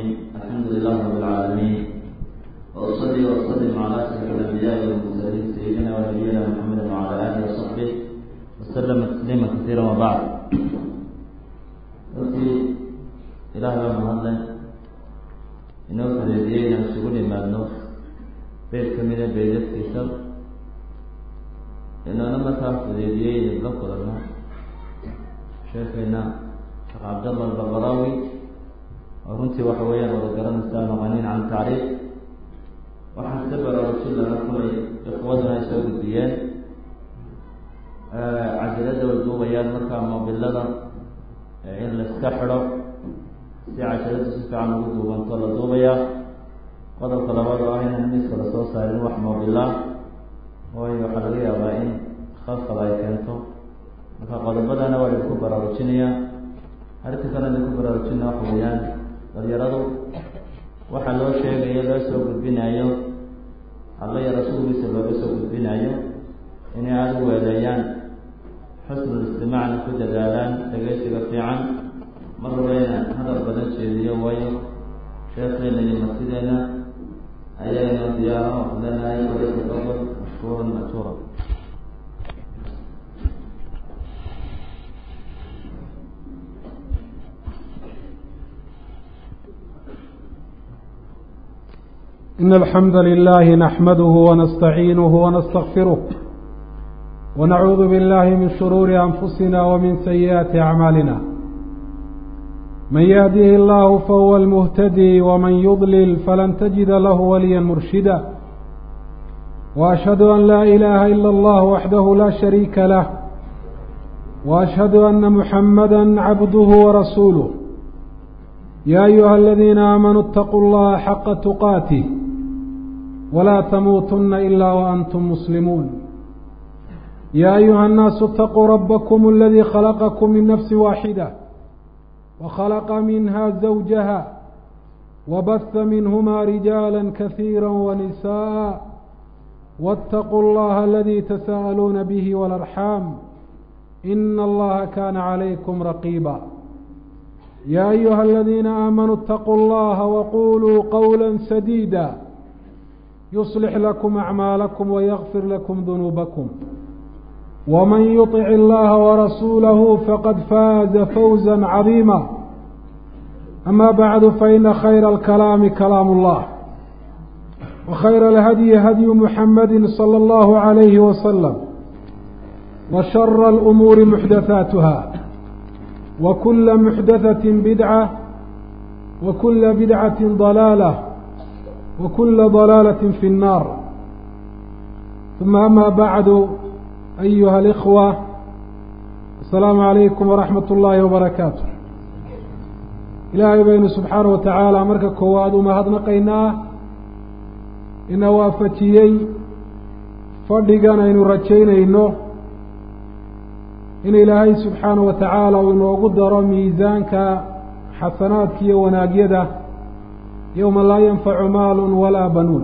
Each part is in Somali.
الرحيم الحمد لله رب العالمين وأصلي وأسلم على أشرف الأنبياء والمرسلين سيدنا ونبينا محمد وعلى آله وصحبه وسلم تسليما كثيرا وبعد runtii ilaah baa mahadle inoo fudeediyey inaan isugu nimaadno beed ka mida beedadkiisa inoona markaa fudeediyey inayla kulanno sheekeyna sheekh cabdallah albaqaraawi oo runtii waxa weeyaan wada garanaysaa maqaniin can tacriif waxaan ka baraarujin laga kulay ikhwaduna ay soo gudbiyeen cajalada way duubayaan markaa moobilada in la iska xidho si casharadu si fiican ugu duubanto la duubayaa qodobka labaad oo ah inaan miiska lasoo saarin wax moobila waayo waxaa laga yaabaa in khalkhal ay keento marka qodobadana waa idinku baraarujinayaa arrinta kale idinku baraarujina waxa weeyaan dhalinyaradu waxaa loo sheegayo loo soo gudbinayo alla iyo rasuulkiisa looga soo gudbinayo inay aada u weeleeyaan xusnul istimacna ku dadaalaan dhegeysiga fiican mar walbayna hadal badan jeediyo waayo sheekheena iyo martideena ayayna diyaaro leenahay walaytafadal mashkuuran ma'juura إن الحمد لله نحمده ونستعينه ونستغفره ونعوذ بالله من شرور أنفسنا ومن سيئات أعمالنا من يهده الله فهو المهتدي ومن يضلل فلن تجد له وليا مرشدا وأشهد أن لا إله إلا الله وحده لا شريك له وأشهد أن محمدا عبده ورسوله يا أيها الذين آمنوا اتقوا الله حق تقاته ولا تموتن إلا وأنتم مسلمون يا أيها الناس اتقوا ربكم الذي خلقكم من نفس واحدة وخلق منها زوجها وبث منهما رجالا كثيرا ونساء واتقوا الله الذي تساءلون به والأرحام إن الله كان عليكم رقيبا يا أيها الذين آمنوا اتقوا الله وقولوا قولا سديدا يصلح لكم أعمالكم ويغفر لكم ذنوبكم ومن يطع الله ورسوله فقد فاز فوزا عظيما أما بعد فإن خير الكلام كلام الله وخير الهدي هدي محمد صلى الله عليه وسلم وشر الأمور محدثاتها وكل محدثة بدعة وكل بدعة ضلالة وكل ضلالة في النار ثم أما بعد أيها الإخوة السلام عليكم ورحمة الله وبركاته إلهي بين سبحانه وتعالى مركا كواد وما هدنا قيناه إن وافتيي فردقنا إن رجينا إنه in ilaahay subxaana wa tacaala uu inoogu daro miisaanka xasanaadka iyo wanaagyada yowma laa yanfacu maalun walaa banuun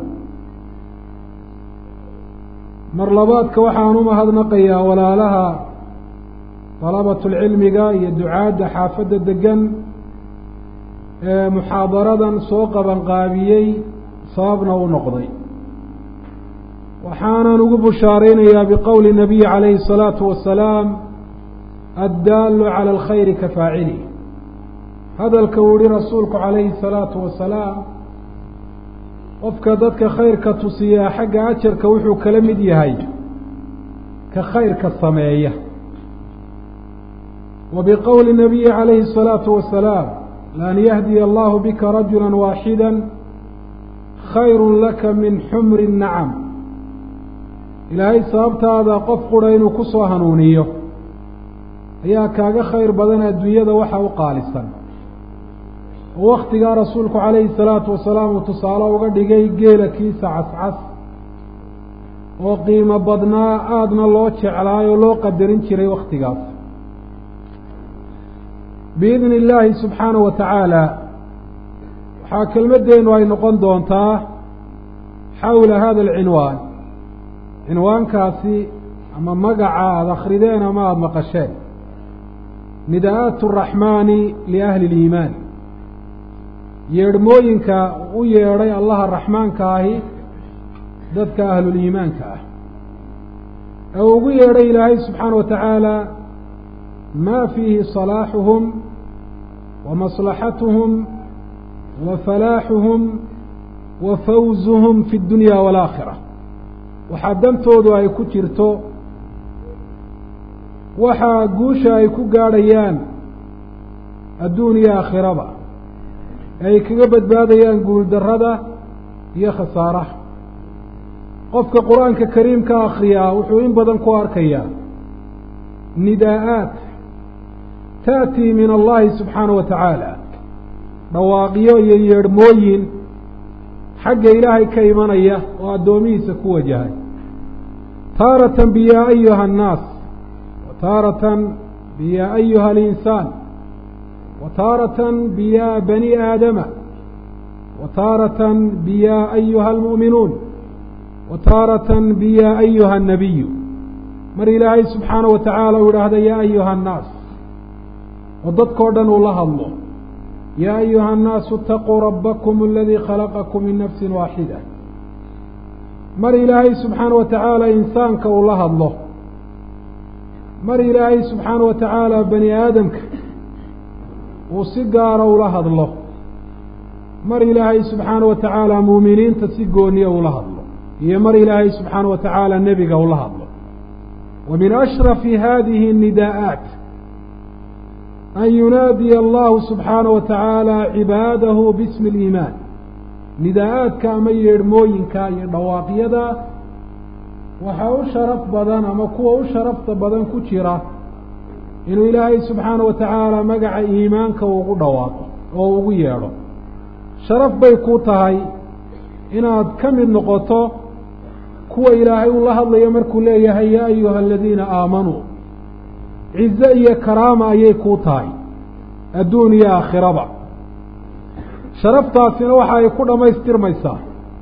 mar labaadka waxaan u mahadnaqayaa walaalaha dalabatulcilmiga iyo ducaadda xaafadda degan ee muxaadaradan soo qabanqaabiyey sababna u noqday waxaanan ugu bushaaraynayaa biqowli nabiyi calayhi الsalaatu wasalaam addaalu cala alkhayri ka faacili hadalka uu yihi rasuulku calayhi الsalaatu wasalaam qofka dadka khayrka tusiyaa xagga ajarka wuxuu kala mid yahay ka khayrka sameeya wa biqowli nabiyi calayhi الsalaatu wasalaam laan yahdiya allahu bika rajula waaxida khayru laka min xumri nacam ilaahay sababtaada qof qura inuu ku soo hanuuniyo ayaa kaaga khayr badan adduunyada waxa u qaalisan oo waktigaa rasuulku calayhi salaatu wasalaam uu tusaale uga dhigay geela kiisa cascas oo qiimo badnaa aadna loo jeclaay oo loo qadarin jiray wakhtigaas biidni illaahi subxaana wa tacaala waxaa kelmaddeenu ay noqon doontaa xawla hada alcinwaan cinwaankaasi ama magaca aada akrideen ama aada maqasheen nidaa'aat araxmaani liahli اliimaan yeedhmooyinka u yeedhay allaha raxmaanka ahi dadka ahluliimaanka ah ee uu ugu yeedhay ilaahay subxaana wa tacaala maa fiihi salaaxuhum wa maslaxatuhum wa falaaxuhum wa fawzuhum fi اdunya waalaakhira waxaa dantoodu ay ku jirto waxaa guusha ay ku gaadhayaan adduun iyo aakhiraba ee ay kaga badbaadayaan guuldarrada iyo khasaaraha qofka qur-aanka kariimka akhriyaa wuxuu in badan ku arkayaa nidaa'aat ta'tii min allahi subxaana wa tacaala dhawaaqyo iyo yeedhmooyin xagga ilaahay ka imanaya oo addoomihiisa ku wajahay taaratan biyaa ayuha annaas wa taaratan biyaa ayuha alinsaan wa taaratan biyaa bani aadama wa taaratan biyaa ayuha almu'minuun wa taaratan biyaa ayuha annabiyu mar ilaahay subxaana wa tacaala uu idhaahda yaa ayuha annaas oo dadkao dhan uu la hadlo yaa ayuha annaasu itaquu rabbakum aladii khalaqakum min nafsin waaxida mar ilaahay subxaana wa tacaala insaanka uu la hadlo mar ilaahay subxaana wa tacaala bani aadamka uu si gaara ula hadlo mar ilaahay subxaana wa tacaala muuminiinta si gooniya ula hadlo iyo mar ilaahay subxaana wa tacaala nebiga ula hadlo wa min ashrafi hadihi الnidaa'aat an yunaadiya allahu subxaana wa tacaala cibaadahu bismi اliimaan nidaa'aadka ama yeedhmooyinka iyo dhawaaqyada waxaa u sharaf badan ama kuwa u sharafta badan ku jira inuu ilaahay subxaana wa tacaala magaca iimaanka ugu dhawaaqo oo ugu yeedho sharaf bay ku tahay inaad ka mid noqoto kuwa ilaahay uu la hadlayo markuu leeyahay yaa ayuha aladiina aamanuu cize iyo karaama ayay kuu tahay adduun iyo aakhiraba sharaftaasina waxa ay ku dhammaystirmaysaa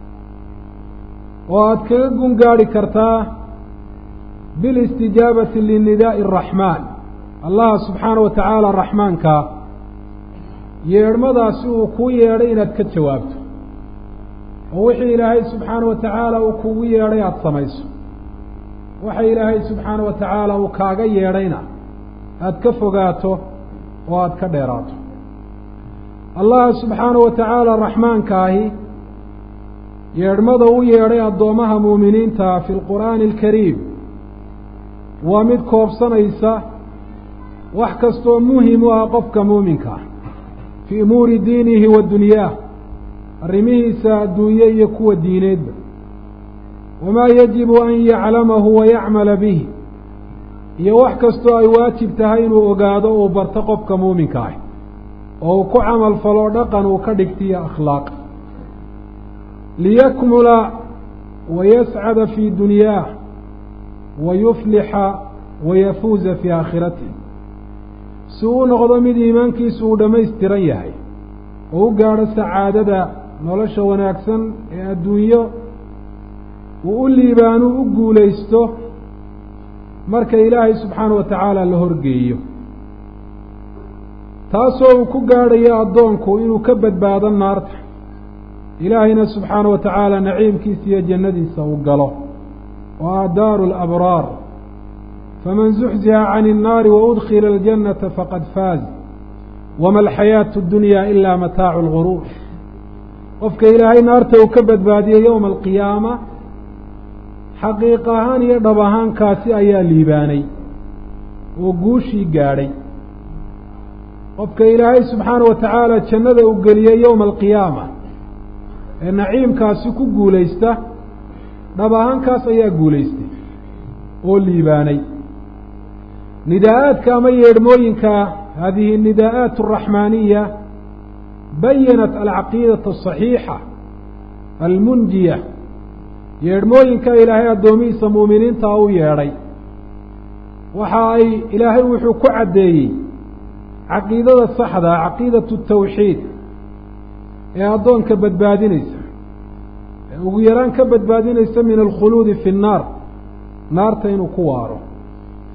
oo aada kaga gun gaadhi kartaa bilistijaabati linidaa'i araxmaan allaha subxaana wa tacaala raxmaanka yeedhmadaasi uu kuu yeedhay inaad ka jawaabto oo wixii ilaahay subxaana wa tacaala uu kugu yeedhay aada samayso waxa ilaahay subxaana wa tacaala uu kaaga yeedhayna aada ka fogaato oo aada ka dheeraato allaha subxaana wa tacaala raxmaankaahi yeedhmada u yeedhay addoommaha muuminiinta fi lqur'aani alkariim waa mid koobsanaysa wax kastoo muhim u ah qofka muuminka ah fii umuuri diinihi wa dunyaah arrimihiisa adduunye iyo kuwa diineedba wamaa yajibu an yaclamahu wa yacmala bihi iyo wax kastoo ay waajib tahay inuu ogaado uu barto qofka muuminka ah oo uu ku camal falo dhaqan uu ka dhigtiyo akhlaaq liyakmula wa yascada fii dunyaah wa yuflixa wa yafuuza fii aakhiratihi si uu noqdo mid iimaankiisu uu dhammaystiran yahay oo u gaadho sacaadada nolosha wanaagsan ee adduunyo uu u liibaanu u guulaysto marka ilaahay subxaana wa tacaala la horgeeyo taasoo uu ku gaadhayo addoonku inuu ka badbaado naarta ilaahayna subxaana wa tacaala naciimkiisa iyo jannadiisa uu galo oo ah daaru alabraar faman zuxziha can الnaari waudkila اljannata faqad faaz wama alxayaatu اdunya ila mataacu اlguruur qofka ilaahay naarta uu ka badbaadiyey yowma alqiyaama xaqiiq ahaan iyo dhab ahaankaasi ayaa liibaanay oo guushii gaadhay qofka ilaahay subxaana wa tacaala jannada uu geliyey yowma alqiyaama ee naciimkaasi ku guulaysta dhab ahaankaas ayaa guulaystay oo liibaanay nidaa'aadka ama yeedhmooyinka hadihi nidaa'aat araxmaaniya bayanat alcaqiidata asaxiixa almunjiya yeedhmooyinka ilaahay addoomihiisa muuminiintaa u yeedhay waxa ay ilaahay wuxuu ku caddeeyey caqiidada saxda caqiidatu tawxiid ee addoonka badbaadinaysa ee ugu yaraan ka badbaadinaysa min alkhuluudi fi nnaar naarta inuu ku waaro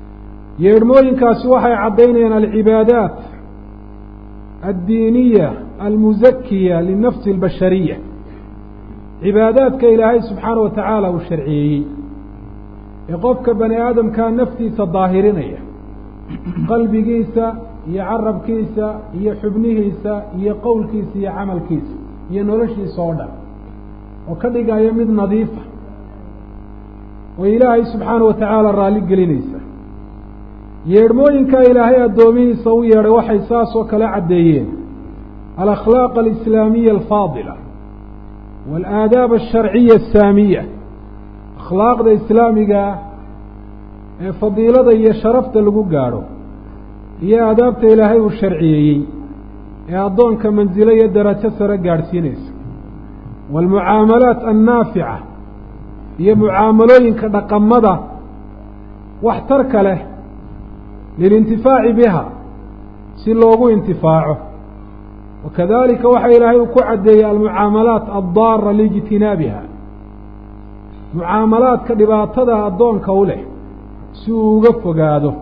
yeedhmooyinkaasi waxay caddaynayaan alcibaadaat addiiniya almuzakiya linafsi اlbashariya cibaadaadka ilaahay subxaana wa tacaala uu sharciyeeyey ee qofka bani aadamkaa naftiisa daahirinaya qalbigiisa iyo carabkiisa iyo xubnihiisa iyo qowlkiisa iyo camalkiisa iyo noloshiisa oo dhan oo ka dhigaya mid nadiifa oo ilaahay subxaana wa tacaala raalli gelinaysa yeedhmooyinkaa ilaahay addoomihiisa u yeedhay waxay saas oo kale caddeeyeen alakhlaaq alislaamiya alfaadila waalaadaab alsharciya asaamiya akhlaaqda islaamigaa ee fadiilada iyo sharafta lagu gaadho iyo aadaabta ilaahay uu sharciyeeyey ee addoonka mansilo iyo darajo sare gaadhsiinaysa waalmucaamalaat annaafica iyo mucaamalooyinka dhaqamada waxtarka leh lilintifaaci biha si loogu intifaaco wakadalika waxa ilaahay uu ku caddeeyey almucaamalaat addaara liijtinaabiha mucaamalaadka dhibaatada addoonka u leh si uu uga fogaado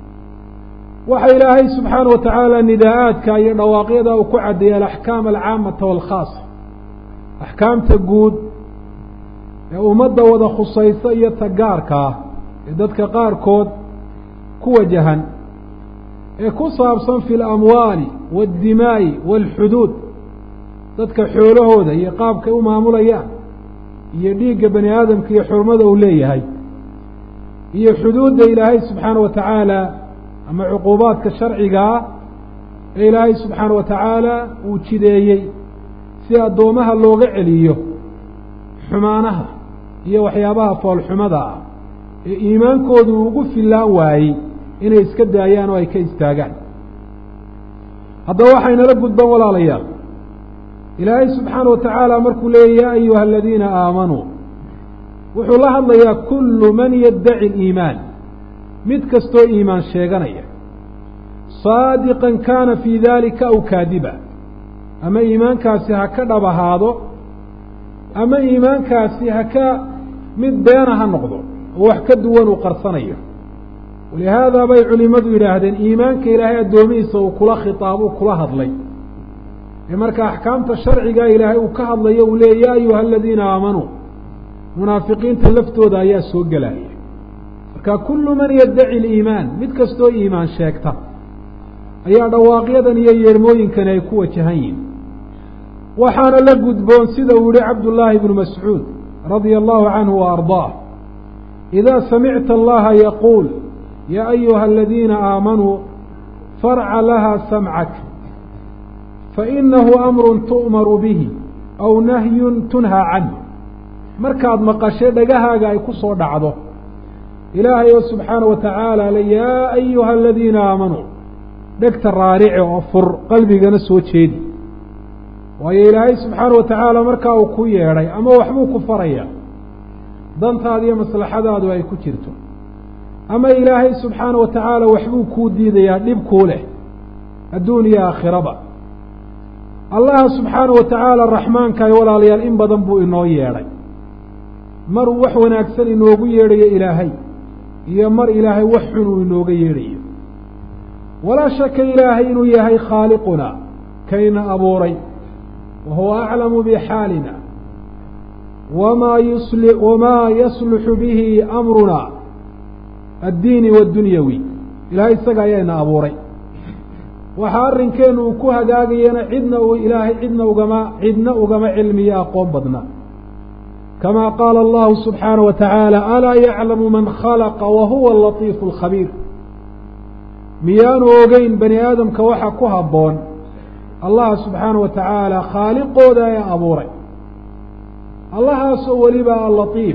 waxa ilaahay subxaana wa tacaala nidaa-aadka iyo dhawaaqyada uu ku caddeeyey alaxkaam alcaamata waalkhaasa axkaamta guud ee ummadda wada khusaysa iyo tagaarka ah ee dadka qaarkood ku wajahan ee ku saabsan fi alamwaali waاddimaa'i waalxuduud dadka xoolahooda iyo qaabkay u maamulayaan iyo dhiigga bani aadamka iyo xurmada uu leeyahay iyo xuduudda ilaahay subxaana wa tacaala ama cuquubaadka sharcigaa ee ilaahay subxaana wa tacaala uu jideeyey si addoomaha looga celiyo xumaanaha iyo waxyaabaha foolxumada ah ee iimaankoodu ugu fillaan waayey inay iska daayaan oo ay ka istaagaan haddaba waxaynala gudban walaalayaal ilaahay subxaana wa tacaala markuu leeyay yaa ayuha aladiina aamanuu wuxuu la hadlayaa kullu man yaddaci aliimaan mid kastoo iimaan sheeganaya saadiqan kaana fii daalika aw kaadiba ama iimaankaasi ha ka dhab ahaado ama iimaankaasi ha ka mid beena ha noqdo oo wax ka duwan uu qarsanayo walihaada bay culimmadu yidhaahdeen iimaanka ilaahay addoomihiisa uu kula khitaab uu kula hadlay ee marka axkaamta sharciga ilaahay uu ka hadlayo uu leeyay yaa ayuha aladiina aamanuu munaafiqiinta laftooda ayaa soo gelaya marka kullu man yaddaci aliimaan mid kastoo iimaan sheegta ayaa dhawaaqyadan iyo yeermooyinkani ay ku wajahan yihin waxaana la gudboon sida uu yihi cabdullaahi bnu mascuud radia allahu canhu wa ardaah idaa samicta allaha yaquul yaa ayuha aladiina aamanuu farca laha samcak fainahu amrun tu'maru bihi aw nahyun tunhaa canhu markaad maqashe dhagahaaga ay ku soo dhacdo ilaahay oo subxaana wa tacaala le yaa ayuha aladiina aamanuu dhegta raarice oo fur qalbigana soo jeedi waayo ilaahay subxaana wa tacaala markaa uu ku yeedhay ama waxbuu ku faraya dantaada iyo maslaxadaadu ay ku jirto ama ilaahay subxaana wa tacaala waxbuu kuu diidayaa dhib kuu leh adduun iyo aakhiraba allaha subxaana wa tacaala raxmaankaay walaalayaal in badan buu inoo yeedhay maruu wax wanaagsan inoogu yeedhayo ilaahay iyo mar ilaahay wax xun uu inooga yeedhayo walaa shaka ilaahay inuu yahay khaaliquna kayna abuuray wa huwa aclamu bixaalina wamaa yusli wamaa yasluxu bihi amruna addiini waddunyawi ilaahay isaga ayaana abuuray waxaa arrinkeennu uu ku hagaagayana cidna uu ilaahay cidna ugama cidna ugama cilmiyo aqoon badna kama qaala allahu subxaana wa tacaala alaa yaclamu man khalaqa wa huwa alatiifu alkhabiir miyaanu ogeyn bani aadamka waxa ku habboon allaha subxaana wa tacaala khaaliqooda ee abuuray allahaasoo weliba alatiif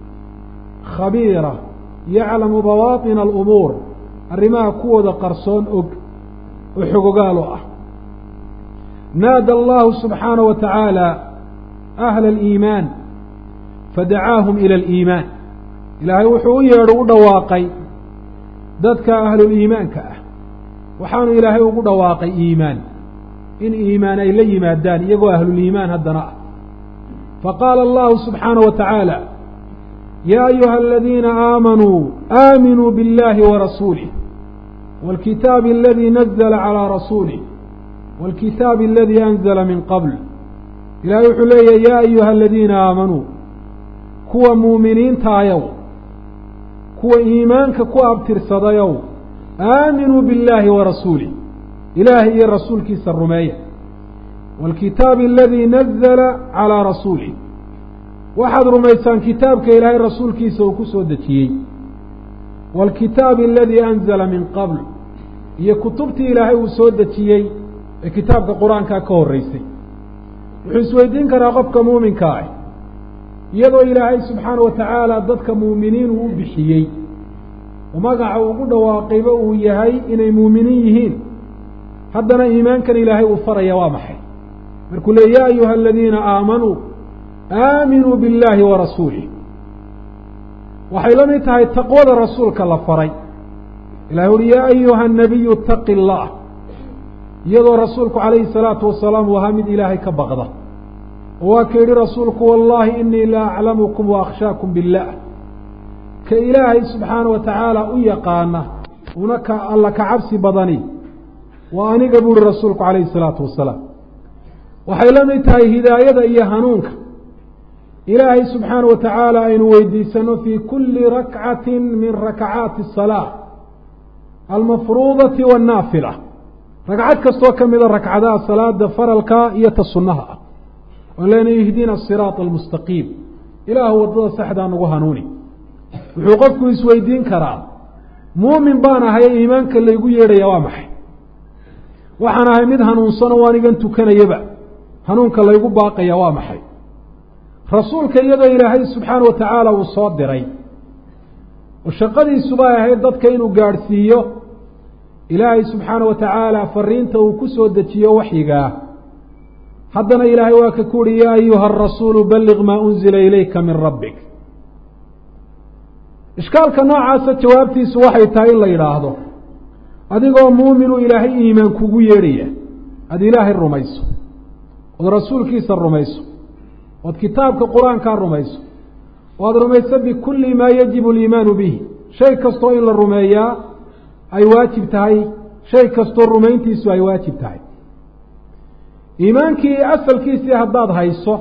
khabiira yaclamu bawaaطina alumuur arrimaha kuwooda qarsoon og oo xogogaalo ah naada allahu subxaana wa tacaala ahla aliimaan fadacaahum ila aliimaan ilaahay wuxuu u yeedho u dhawaaqay dadka ahluliimaanka ah waxaanu ilaahay ugu dhawaaqay iimaan in iimaan ay la yimaadaan iyagoo ahluliimaan haddana ah faqaala allahu subxaana wa tacaala yaa ayuha aladiina aamanuu aaminuu biاllahi warasuulih wاlkitaabi aladii nazla calىa rasuulih wاlkitaabi aladii anzla min qabl ilahay wuxuu leeyahy ya ayuha aladiina aamanuu kuwa muuminiintaayow kuwa iimaanka ku abtirsadayow aaminuu biاllaahi warasuulih ilaahay iyo rasuulkiisa rumeeya wاlkitaabi aladii nazla calىa rasuulih waxaad rumaysaan kitaabka ilaahay rasuulkiisa uu ku soo dejiyey wاlkitaabi aladii anzla min qabl iyo kutubtii ilaahay uu soo dejiyey ee kitaabka qur-aankaa ka horreysay wuxuu isweydiin karaa qofka muuminka ah iyadoo ilaahay subxaana wa tacaala dadka muuminiin uu u bixiyey oo magaca ugu dhawaaqayba uu yahay inay muuminiin yihiin haddana iimaankan ilaahay uu faraya waa maxay markuu leey ya ayuha aladiina aamanuu aaminuu biاllaahi wa rasuulih waxay la mid tahay taqwada rasuulka la faray ilahi uhi yaa ayuha الnabiyu اtaqi اllah iyadoo rasuulku calayhi الsalaatu wasalaam uu ahaa mid ilaahay ka baqda oo waa ka yidhi rasuulku wallahi inii la aclamukum waakhshaakum biاllah ka ilaahay subxaana wa tacaala u yaqaana una ka alla ka cabsi badani waa aniga buuhi rasuulku calayhi الsalaatu wasalaam waxay la mid tahay hidaayada iyo hanuunka ilaahay subxaana wa tacaala aynu weydiisano fii kuli rakcati min rakacaati الsalaa almafruudati wاnnaafila ragcad kastoo ka mida ragcadaha salaada faralka iyo ta sunnaha ah oon leena ihdina asiraata almustaqiim ilaahu waddada saxdaa nagu hanuuni wuxuu qofku isweydiin karaa muumin baan ahay iimaanka laygu yeedhaya waa maxay waxaan ahay mid hanuunsano o anigan tukanayaba hanuunka laygu baaqaya waa maxay rasuulka iyadoo ilaahay subxaana wa tacaala uu soo diray oo shaqadiisubay ahayd dadka inuu gaadhsiiyo ilaahay subxaana wa tacaala fariinta uu ku soo dejiyo waxyigaa haddana ilaahay waa ka ku uhi yaa ayuha arasuulu balliq maa unzila ilayka min rabbik ishkaalka noocaasa jawaabtiisu waxay tahay in la yidhaahdo adigoo muuminu ilaahay iimaan kugu yeedhaya aada ilaahay rumayso ood rasuulkiisa rumayso ood kitaabka qur-aankaa rumayso o aada rumayso bikulli maa yajibu aliimaanu bihi shay kastoo in la rumeeyaa ay waajib tahay shay kastoo rumayntiisu ay waajib tahay iimaankii asalkiisii haddaad hayso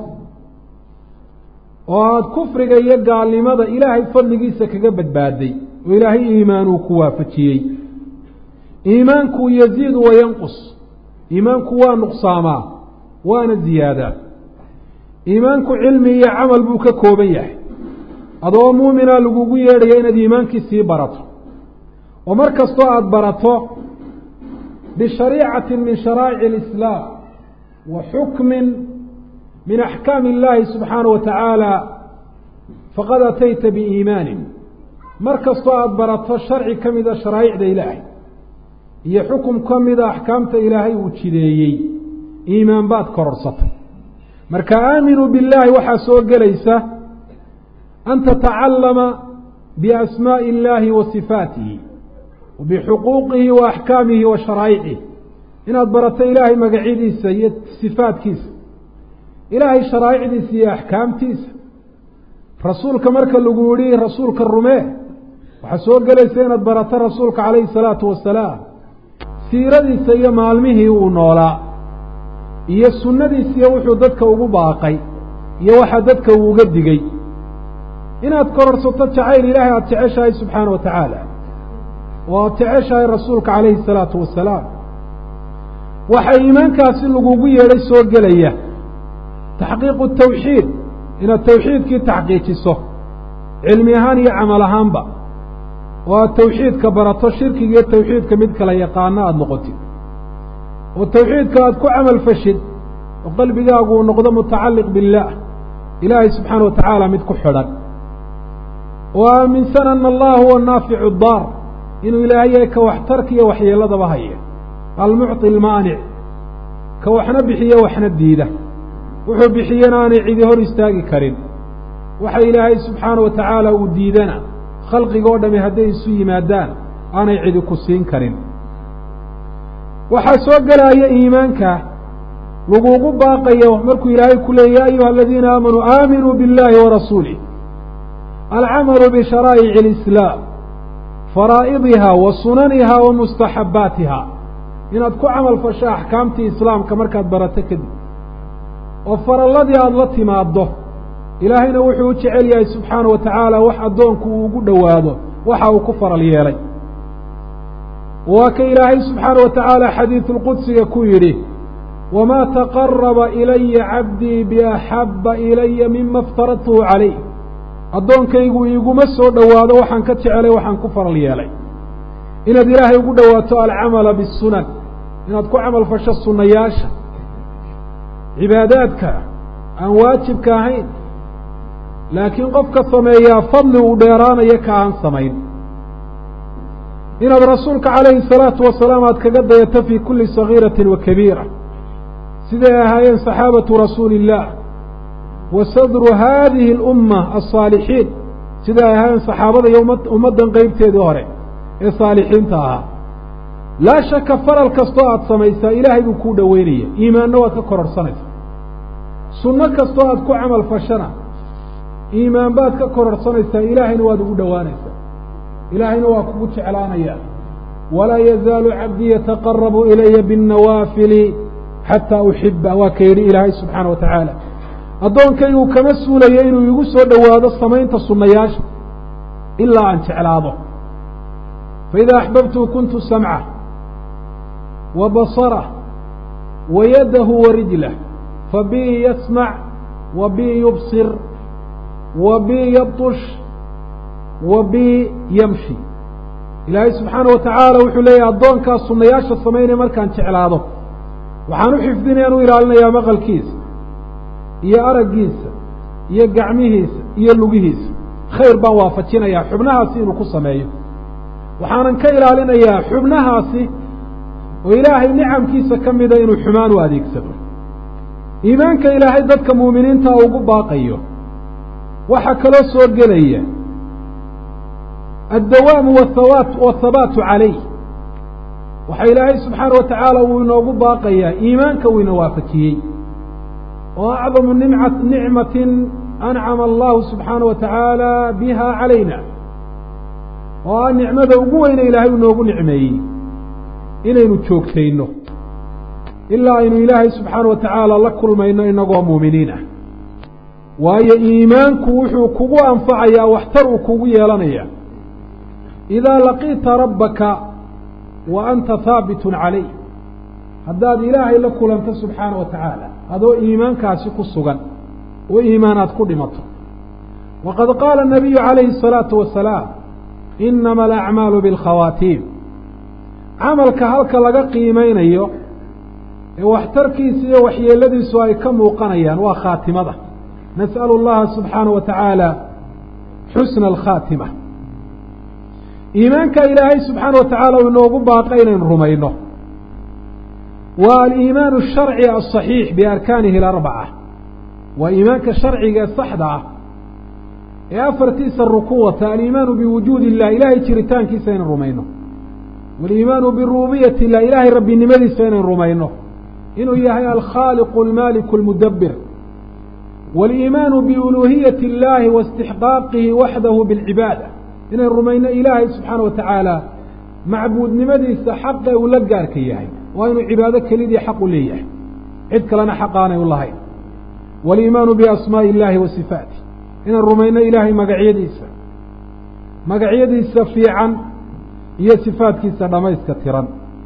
oo aada kufriga iyo gaalnimada ilaahay fadligiisa kaga badbaaday oo ilaahay iimaanuu ku waafajiyey iimaanku yaziidu wa yanqus iimaanku waa nuqsaamaa waana ziyaadaa iimaanku cilmi iyo camal buu ka kooban yahay adoo muumina lagugu yeedhaya inaad iimaankii sii barato oo mar kastoo aada barato bishariicati min sharaa'ici alislaam wa xukmin min axkaami illaahi subxaana wa tacaala faqad atayta biiimaanin mar kastoo aada barato sharci ka mida sharaa'icda ilaahay iyo xukum ka mida axkaamta ilaahay uu jideeyey iimaan baad kororsatay marka aaminuu billaahi waxaa soo gelaysa an tatacallama biasmaa'i illaahi wa sifaatihi wa bixuquuqihi wa axkaamihi wa sharaa'icihi inaad barato ilaahay magacyadiisa iyo sifaadkiisa ilaahay sharaa'icdiisa iyo axkaamtiisa rasuulka marka lagu yidhi rasuulka rumee waxaa soo gelaysa inaad barato rasuulka calayhi salaatu wasalaam siiradiisa iyo maalmihii uu noolaa iyo sunnadiisiiyo wuxuu dadka ugu baaqay iyo waxa dadka uu uga digay inaad kororsato jacayl ilaahay aada jeceshahay subxaana wa tacaala oo aada jeceshahay rasuulka calayhi salaatu wasalaam waxaa iimaankaasi lagugu yeedhay soo gelaya taxqiiqu tawxiid inaad tawxiidkii taxqiijiso cilmi ahaan iyo camal ahaanba oo aada tawxiidka barato shirkiga iyo tawxiidka mid kala yaqaano aada noqotid oo tawxiidka aada ku camal fashid oo qalbigaagu uu noqdo mutacalliq billaah ilaahay subxaana wa tacaala mid ku xidhan oo aaminsan ana allah huwa naaficu daar inuu ilaahay yahay ka waxtarka iyo waxyeeladaba haya almucطi almaanic ka waxna bixiyo waxna diida wuxuu bixiyena aanay cidi hor istaagi karin waxa ilaahay subxaana wa tacaala uu diidana khalqiga oo dhami hadday isu yimaadaan aanay cidi ku siin karin waxaa soo gelaya iimaanka lagugu baaqayo markuu ilaahay ku leeyay ya ayuha aladiina aamanuu aaminuu biاllahi warasuulih alcamalu bisharaa'ici اlislaam faraa'idiha wa sunaniha wa mustaxabbaatiha inaad ku camal fasho axkaamtii islaamka markaad barato kadib oo faralladii aada la timaaddo ilaahayna wuxuu u jecel yahay subxaana wa tacaala wax addoonku uu ugu dhowaado waxa uu ku faral yeelay waa ka ilaahay subxaana wa tacaala xadiidulqudsiga ku yidhi wamaa taqaraba ilaya cabdii biaxabba ilaya mima iftaradtuhu calayh addoonkaygu iiguma soo dhowaado waxaan ka jecelay waxaan ku faral yeelay inaad ilaahay ugu dhowaato alcamala bisunan inaad ku camal fasho sunnayaasha cibaadaadka aan waajibka ahayn laakiin qofka sameeyaa fadli uu dheeraanayo ka aan samayn inaad rasuulka calayhi salaatu wasalaam aad kaga dayato fii kulli sagiiratin wa kabiira siday ahaayeen saxaabatu rasuuli illaah wa sadru haadihi alumma alsaalixiin siday ay ahaayeen saxaabada iyo ummaddan qeybteedii hore ee saalixiinta ahaa laa shaka faral kastoo aada samaysaa ilaahay buu kuu dhoweynaya iimaanna waad ka kororhsanaysaa sunno kastoo aad ku camal fashana iimaan baad ka kororhsanaysaa ilaahayna waad ugu dhowaanaysaa ilaahayna waa kugu jeclaanaya walaa yazaalu cabdii yataqarabu ilaya biاnnawaafili xataa uxiba waa ka yidhi ilaahay subxaana wa tacaala addoonkaygu kama suulayo inuu igu soo dhowaado samaynta sunnayaasha ilaa aan jeclaado faida axbabtu kuntu samcah wa basarah wa yadahu wa rijlah fabii yasmac wa bii yubsir wa bii yabtush wa bii yamshi ilaahay subxaana wa tacaala wuxuu leeyahay addoonkaas sunnayaasha samaynaya markaan jeclaado waxaan u xifdinayaan u ilaalinayaa maqalkiisa iyo araggiisa iyo gacmihiisa iyo lugihiisa khayr baan waafajinayaa xubnahaasi inuu ku sameeyo waxaanan ka ilaalinayaa xubnahaasi oo ilaahay nicamkiisa ka mida inuu xumaan u adeegsado iimaanka ilaahay dadka muuminiinta ugu baaqayo waxaa kaloo soo gelaya addawaamu wahawaat wathabaatu calayh waxaa ilaahay subxaana wa tacaala uu inoogu baaqayaa iimaanka uu ina waafajiyey oo acdamu nimca nicmatin ancama allahu subxaana wa tacaala biha calayna oo ah nicmada ugu weyne ilaahay inoogu nicmeeyey inaynu joogtayno ilaa aynu ilaahay subxaana wa tacaala la kulmayno inagoo muuminiin ah waayo iimaanku wuxuu kugu anfacayaa waxtar uu kugu yeelanaya idaa laqiita rabbaka wa anta haabitun calayh haddaad ilaahay la kulanto subxaana wa tacaala adoo iimaankaasi ku sugan oo iimaanaad ku dhimato waqad qaala nabiyu calayhi الsalaatu wasalaam inama alacmaalu biاlkhawaatiim camalka halka laga qiimeynayo ee waxtarkiisa iyo waxyeeladiisu ay ka muuqanayaan waa khaatimada nas'alu اllaha subxaana wa tacaala xusna alkhaatima iimaanka ilaahay subxaana wa tacaala uu inoogu baaqa inaynu rumayno waa aliimaan الsharci aلصaxiix biarkaanihi اlarbaca waa iimaanka sharciga ee saxda ah ee afartiisa rukuwata aliimaanu biwujuudi illah ilahay jiritaankiisa inaynu rumayno waliimaanu birububiyati illah ilahay rabbinimadiisa inaynu rumayno inuu yahay alkhaaliqu almaaliku اlmudabir waliimaanu biuluuhiyati اllahi waاstixqaaqihi waxdahu biاlcibaada inaynu rumayno ilaahay subxaana wa tacaala macbuudnimadiisa xaqa uu la gaarka yahay waa inuu cibaado kelidii xaq u leeyahay cid kalena xaq aanay u lahayn waliimaanu biasmaaءi illahi wa sifaatih inaan rumayno ilaahay magacyadiisa magacyadiisa fiican iyo sifaatkiisa dhamayska tiran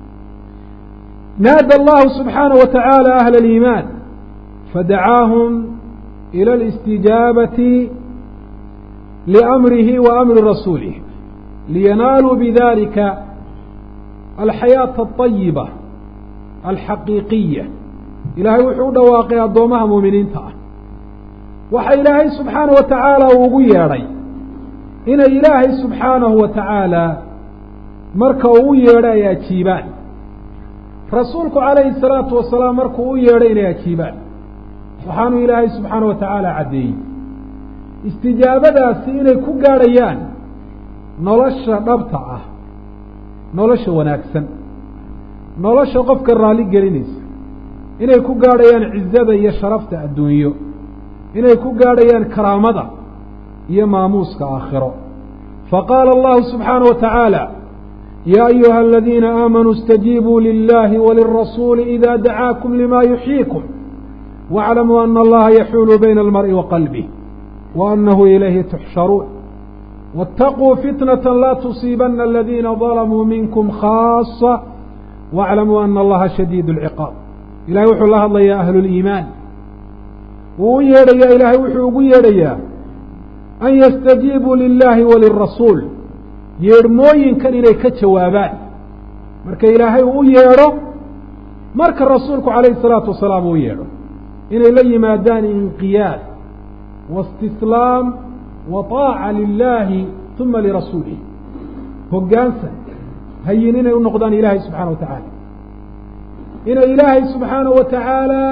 naada allahu subxaanaه wa tacaala ahla اliimaan fadacaahum ilى اlistijaabati liamrihi wa amri rasuulih liyanaaluu bidalika alxayaaةa الطayiba alxaqiiqiya ilaahay wuxuu u dhawaaqay addoomaha muuminiinta ah waxa ilaahay subxaana wa tacaala uu ugu yeedhay inay ilaahay subxaanahu wa tacaala marka uu u yeedhay ay ajiibaan rasuulku calayhi salaatu wasalaam markuu u yeedhay inay ajiibaan waxaanu ilaahay subxaana wa tacaala caddeeyey istijaabadaasi inay ku gaadhayaan nolosha dhabta ah nolosha wanaagsan nolosha qofka raalli gelinaysa inay ku gaadhayaan cizada iyo sharafta adduunyo inay ku gaadhayaan karaamada iyo maamuuska aakhiro faqaala allahu subxaana wa tacaala ya ayuha aladiina aamanuu اstajiibuu lilahi walirasuuli ida dacaakum lima yuxyiikum واعlamuu ana allaha yaxuulu bayna almar'i wa qalbih wa anahu ilayhi tuxsharuun wاtaquu fitnaة la tusiibana aladiina ظalamuu minkum khaaصة واعlamuu ana allaha shadiid اlciqaab ilahay wuxuu la hadlayaa ahlu اliimaan wuu u yeedhayaa ilaahay wuxuu ugu yeedhayaa an yastajiibuu lilahi walirasuul yeedhmooyinkan inay ka jawaabaan marka ilaahay uu u yeedho marka rasuulku calayhi الsalaatu wasalaam uu yeedho inay la yimaadaan inqiyaad waistislaam wa طaaca lilahi uma lirasuulih hoggaansan hayin inay u noqdaan ilaahay subxaana wa tacaala inay ilaahay subxaanaه wa tacaala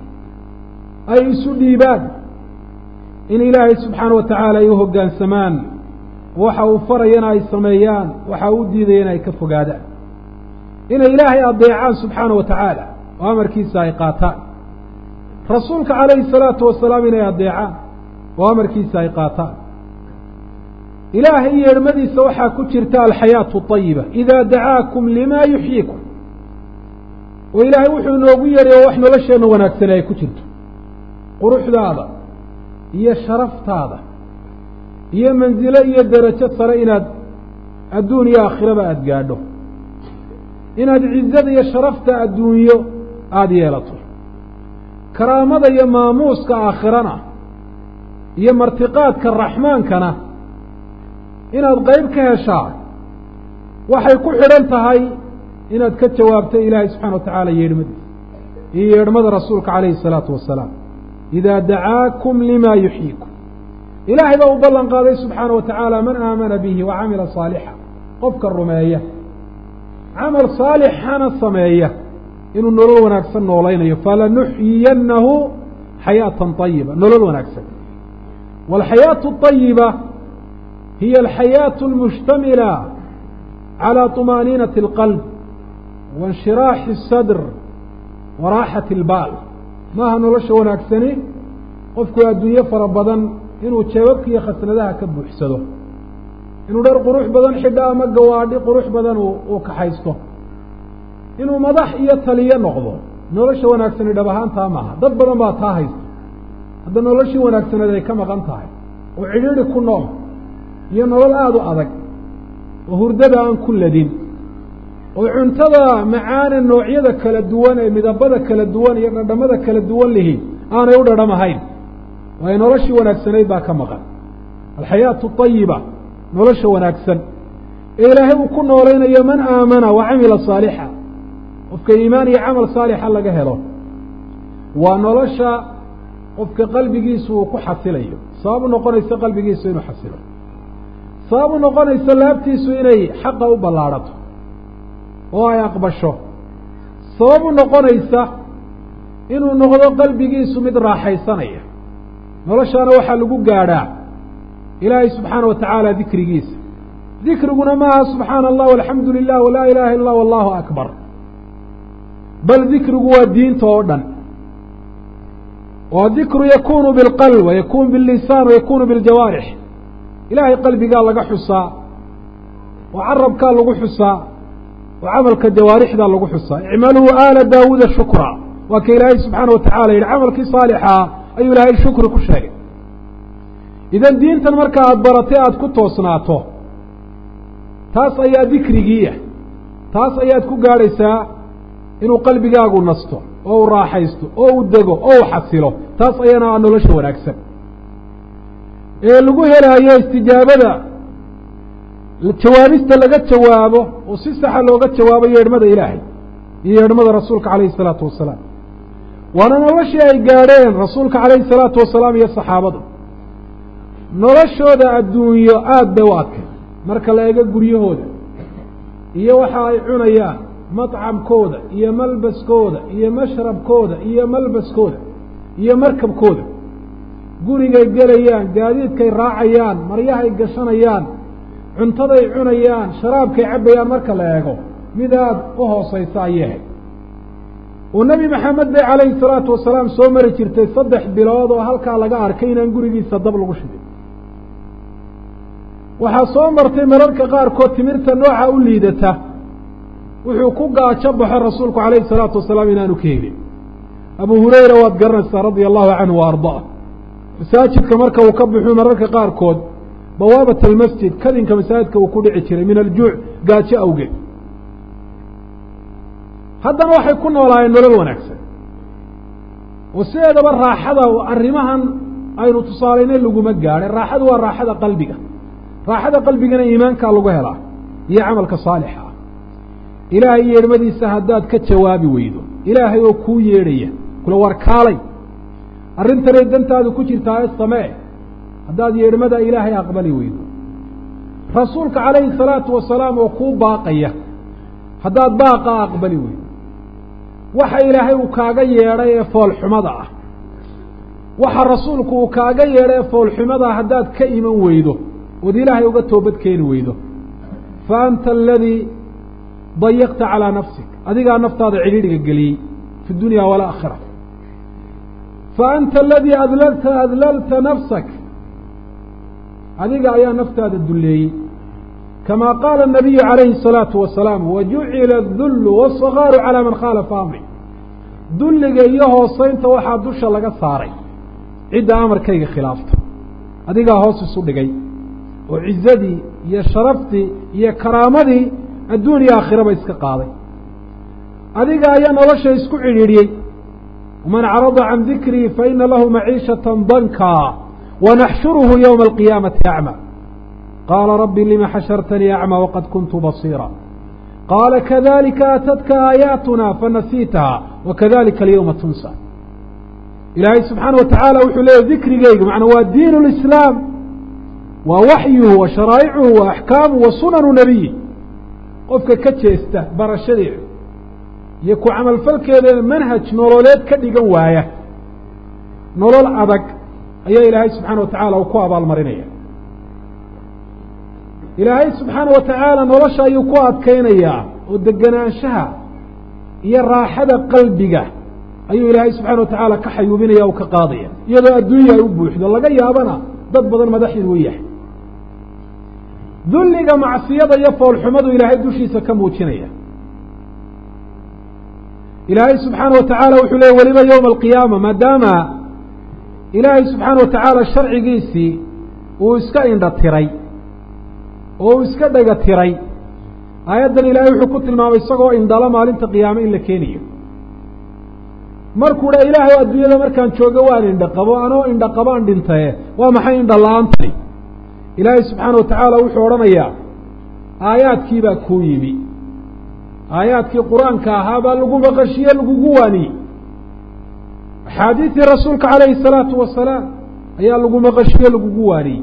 ay isu dhiibaan in ilaahay subxaana wa tacaala ay u hoggaansamaan waxa uu farayana ay sameeyaan waxa uu diidayana ay ka fogaadaan inay ilaahay adeecaan subxaana wa tacaala oo amarkiisa ay qaataan rasuulka calayhi الsalaatu wasalaam inay adeecaan oo amarkiisa ay qaataan ilaahay yeedhmadiisa waxaa ku jirta alxayaatu طayiba ida dacaakum lima yuxyiikum oo ilaahay wuxuu inoogu yeedhay oo wax nolosheenna wanaagsane ay ku jirto quruxdaada iyo sharaftaada iyo mansilo iyo derajo sare inaad adduun iyo aakhiraba aada gaadho inaad cizada iyo sharafta adduunyo aada yeelato karaamada iyo maamuuska aakhirana iyo martiqaadka raxmaankana inaad qayb ka heshaa waxay ku xidhan tahay inaad ka jawaabto ilaahay subxana wa tacaala yeedhmadiisa iyo yeedhmada rasuulka calayhi الsalaatu wasalaam ida dacaakum lima yuxyiikum ilaahay baa u ballan qaaday subxaana wa tacaala man aamana bihi wa camila saalixa qofka rumeeya camal saalixana sameeya inuu nolol wanaagsan noolaynayo falanuxyiyannahu xayaatan طayiba nolol wanaagsan wاlxayaaةu الطayiba hiya alxayaaةu اlmushtamila calى طumaaniinaةi اlqalb waاnshiraaxi الsadr wa raaxati اlbaal maaha nolosha wanaagsani qofku adduunyo fara badan inuu jeebabka iyo khasnadaha ka buuxsado inuu dhar qurux badan xidho ama gawaadhi qurux badan uu kaxaysto inuu madax iyo taliyo noqdo nolosha wanaagsani dhab ahaantaa maaha dad badan baa taa haysta hadda noloshii wanaagsaneed ay ka maqan tahay oo cidhiidhi ku nool iyo nolol aada u adag oo hurdada aan ku ladin oo cuntada macaane noocyada kala duwan ee midabada kala duwan iyo dhadhamada kala duwan lihi aanay u dhadhamahayn waayo noloshii wanaagsanayd baa ka maqan alxayaatu ayiba nolosha wanaagsan ee ilaahay uu ku noolaynayo man aamana wa camila saalixa qofka iimaan iyo camal saalixa laga helo waa nolosha qofka qalbigiisu uu ku xasilayo sabab u noqonaysa qalbigiisu inuu xasilo sabab u noqonaysa laabtiisu inay xaqa u ballaadhato oo ay aqbasho sabab u noqonaysa inuu noqdo qalbigiisu mid raaxaysanaya noloshaana waxaa lagu gaadhaa ilaahay subxaana wa tacaala dikrigiisa dikriguna maaha subxaana allah alxamdu lilah walaa ilaha illa wallahu akbar bal dikrigu waa diinta oo dhan oo dikru yakunu bilqalb wayakunu billisaan wayakunu biljawaarix ilaahay qalbigaa laga xusaa oo carabkaa lagu xusaa oo camalka jawaarixdaa lagu xusaa icmaluu aala daawuuda shukra waa ka ilaahay subxaana wa tacala yidhi camalkii saalixaa ayuu ilaahay shukri ku sheegay idan diintan marka aada baratay aada ku toosnaato taas ayaa dikrigiiah taas ayaad ku gaadhaysaa inuu qalbigaagu nasto oo u raaxaysto oo u dego oo u xasilo taas ayana a nolosha wanaagsan ee lagu helaayo istijaabada jawaabista laga jawaabo oo si saxa looga jawaabo yeedhmada ilaahay iyo yeedhmada rasuulka calayhi isalaatu wasalaam waana noloshii ay gaadheen rasuulka calayhi isalaatu wasalaam iyo saxaabadu noloshooda adduunyo aada bay u adkay marka la eego guryahooda iyo waxa ay cunayaan madcamkooda iyo malbaskooda iyo mashrabkooda iyo malbaskooda iyo markabkooda gurigay gelayaan gaadiidkay raacayaan maryahay gashanayaan cuntaday cunayaan sharaabkay cabbayaan marka la eego mid aada u hoosaysa ayahay oo nebi maxamed bay calayhi salaatu wasalaam soo mari jirtay saddex bilood oo halkaa laga arkay inaan gurigiisa dab lagu shidin waxaa soo martay mararka qaarkood timirta nooca u liidata wuxuu ku gaajo baxo rasuulku calayhi salaatu wasalaam inaanu ka helin abu hurayra waad garanaysaa radia allahu canhu wa ardaa masaajidka marka uu ka baxuu mararka qaarkood bawaabat almasjid kadinka masaajidka uu ku dhici jiray min aljuuc gaajo awgeed haddana waxay ku noolaayeen nolol wanaagsan oo sideedaba raaxada arrimahan aynu tusaalaynay laguma gaadhay raaxadu waa raaxada qalbiga raaxada qalbigana iimaankaa lagu helaa iyo camalka saalixa ah ilaahay yeedhmadiisa haddaad ka jawaabi weydo ilaahay oo kuu yeedhaya kula war kaalay arrintanay dantaadu ku jirtaa ee samee haddaad yeedhmada ilaahay aqbali weydo rasuulka calayhi salaatu wasalaam oo kuu baaqaya haddaad baaqaa aqbali weydo waxa ilaahay uu kaaga yeedhay ee foolxumada ah waxa rasuulku uu kaaga yeedhay ee foolxumada haddaad ka iman weydo ood ilaahay uga toobad keeni weydo fa anta aladii dayaqta calaa nafsik adigaa naftaada cidhiidhiga geliyey fi dunya walaakhira fa anta aladii adlalta adlalta nafsak adiga ayaa naftaada dulleeyey kama qaala الnabiyu calayhi الsalaatu wasalaam wajucila adullu wالصagaaru calaa man khaalafa amri dulliga iyo hooseynta waxaa dusha laga saaray cidda amarkayga khilaafta adigaa hoos isu dhigay oo cizadii iyo sharaftii iyo karaamadii adduun iyo aakhiraba iska qaaday adiga ayaa nolosha isku cidhiidhiyey waman carada can dikrii faina lahu maciishata danka wanaxshuruhu ywma alqiyaamati acma qaala rabbi lima xashartanii acma waqad kuntu basiira qaala kadalika aatadka aayaatuna fanasiitaha wakadalika alyawma tunsa ilaahay subxaana wa tacaala wuxuu leeyahy dikrigeygu macnaa waa diin lislaam waa waxyuhu wa sharaa'icuhu wa axkaamuhu wa sunanu nebiyi qofka ka jeesta barashadeeda iyo ku camalfalkeedana manhaj nololeed ka dhigan waaya nolol adag ayaa ilaahay subxaana wa tacaala uu ku abaalmarinaya ilaahay subxaana wa tacaala nolosha ayuu ku adkaynayaa oo degenaanshaha iyo raaxada qalbiga ayuu ilaahay subxana wa tacaala ka xayuubinaya oo ka qaadaya iyadoo adduunya ay u buuxdo laga yaabana dad badan madaxin uu yahay dulliga macsiyada iyo foolxumadu ilaahay dushiisa ka muujinaya ilaahay subxaana wa tacaala wuxuu leeyay weliba yowma alqiyaama maadaama ilaahay subxaana wa tacaala sharcigiisii uu iska indha tiray oo uu iska dhega tiray aayaddan ilaahay wuxuu ku tilmaamay isagoo indhala maalinta qiyaame in la keeniyo markuu dha ilaahay adduunyada markaan joogo waan indha qabo anoo indha qabaan dhintaye waa maxay indha la-aantani ilaahay subxaana wa tacaala wuxuu odhanayaa aayaadkii baa kuu yimi aayaadkii qur-aanka ahaa baa lagu maqashiye lagugu waaniyey axaadiistii rasuulka calayhi salaatu wasalaam ayaa lagu maqashiye lagugu waaniyey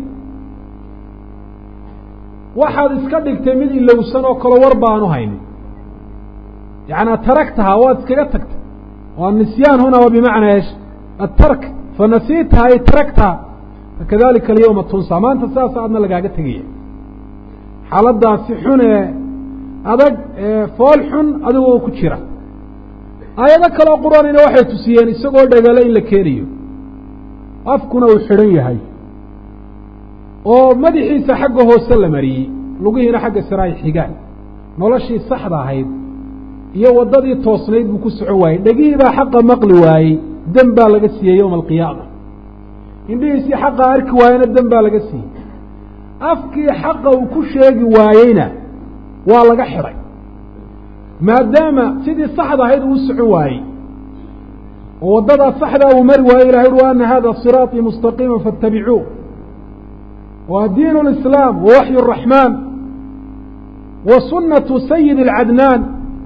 waxaad iska dhigtay mid ilowsan oo kale war baanu haynin yacnaa taragtaha waad iskaga tagtay oo annisyaan huna waa bimacnaa esh atark fanasiitaha ay taragtaha fakadalika alyawma tunsa maanta saasa adna lagaaga tegaya xaaladaasi xun ee adag ee fool xun adigoo ku jira aayado kaleo qur-aanina waxay tusiyeen isagoo dhagalo in la keenayo afkuna uu xidhan yahay oo madaxiisa xagga hoose la mariyey lugihiina xagga sare ay xigaan noloshii saxda ahayd iyo waddadii toosnayd buu ku socon waayey dhegihii baa xaqa maqli waayey dem baa laga siiyey yowma alqiyaama indhihiisii xaqa arki waayena dem baa laga siiyey afkii xaqa uu ku sheegi waayeyna waa laga xidhay maadaama sidii saxda ahayd uu socon waayey oo waddadaa saxdaa uu mari waayey ilahay ui wa ana hada siraaطii mustaqiima faاtabicuuh waa diin اlislaam wa waxyu الraxmaan wa sunatu sayid اlcadnaan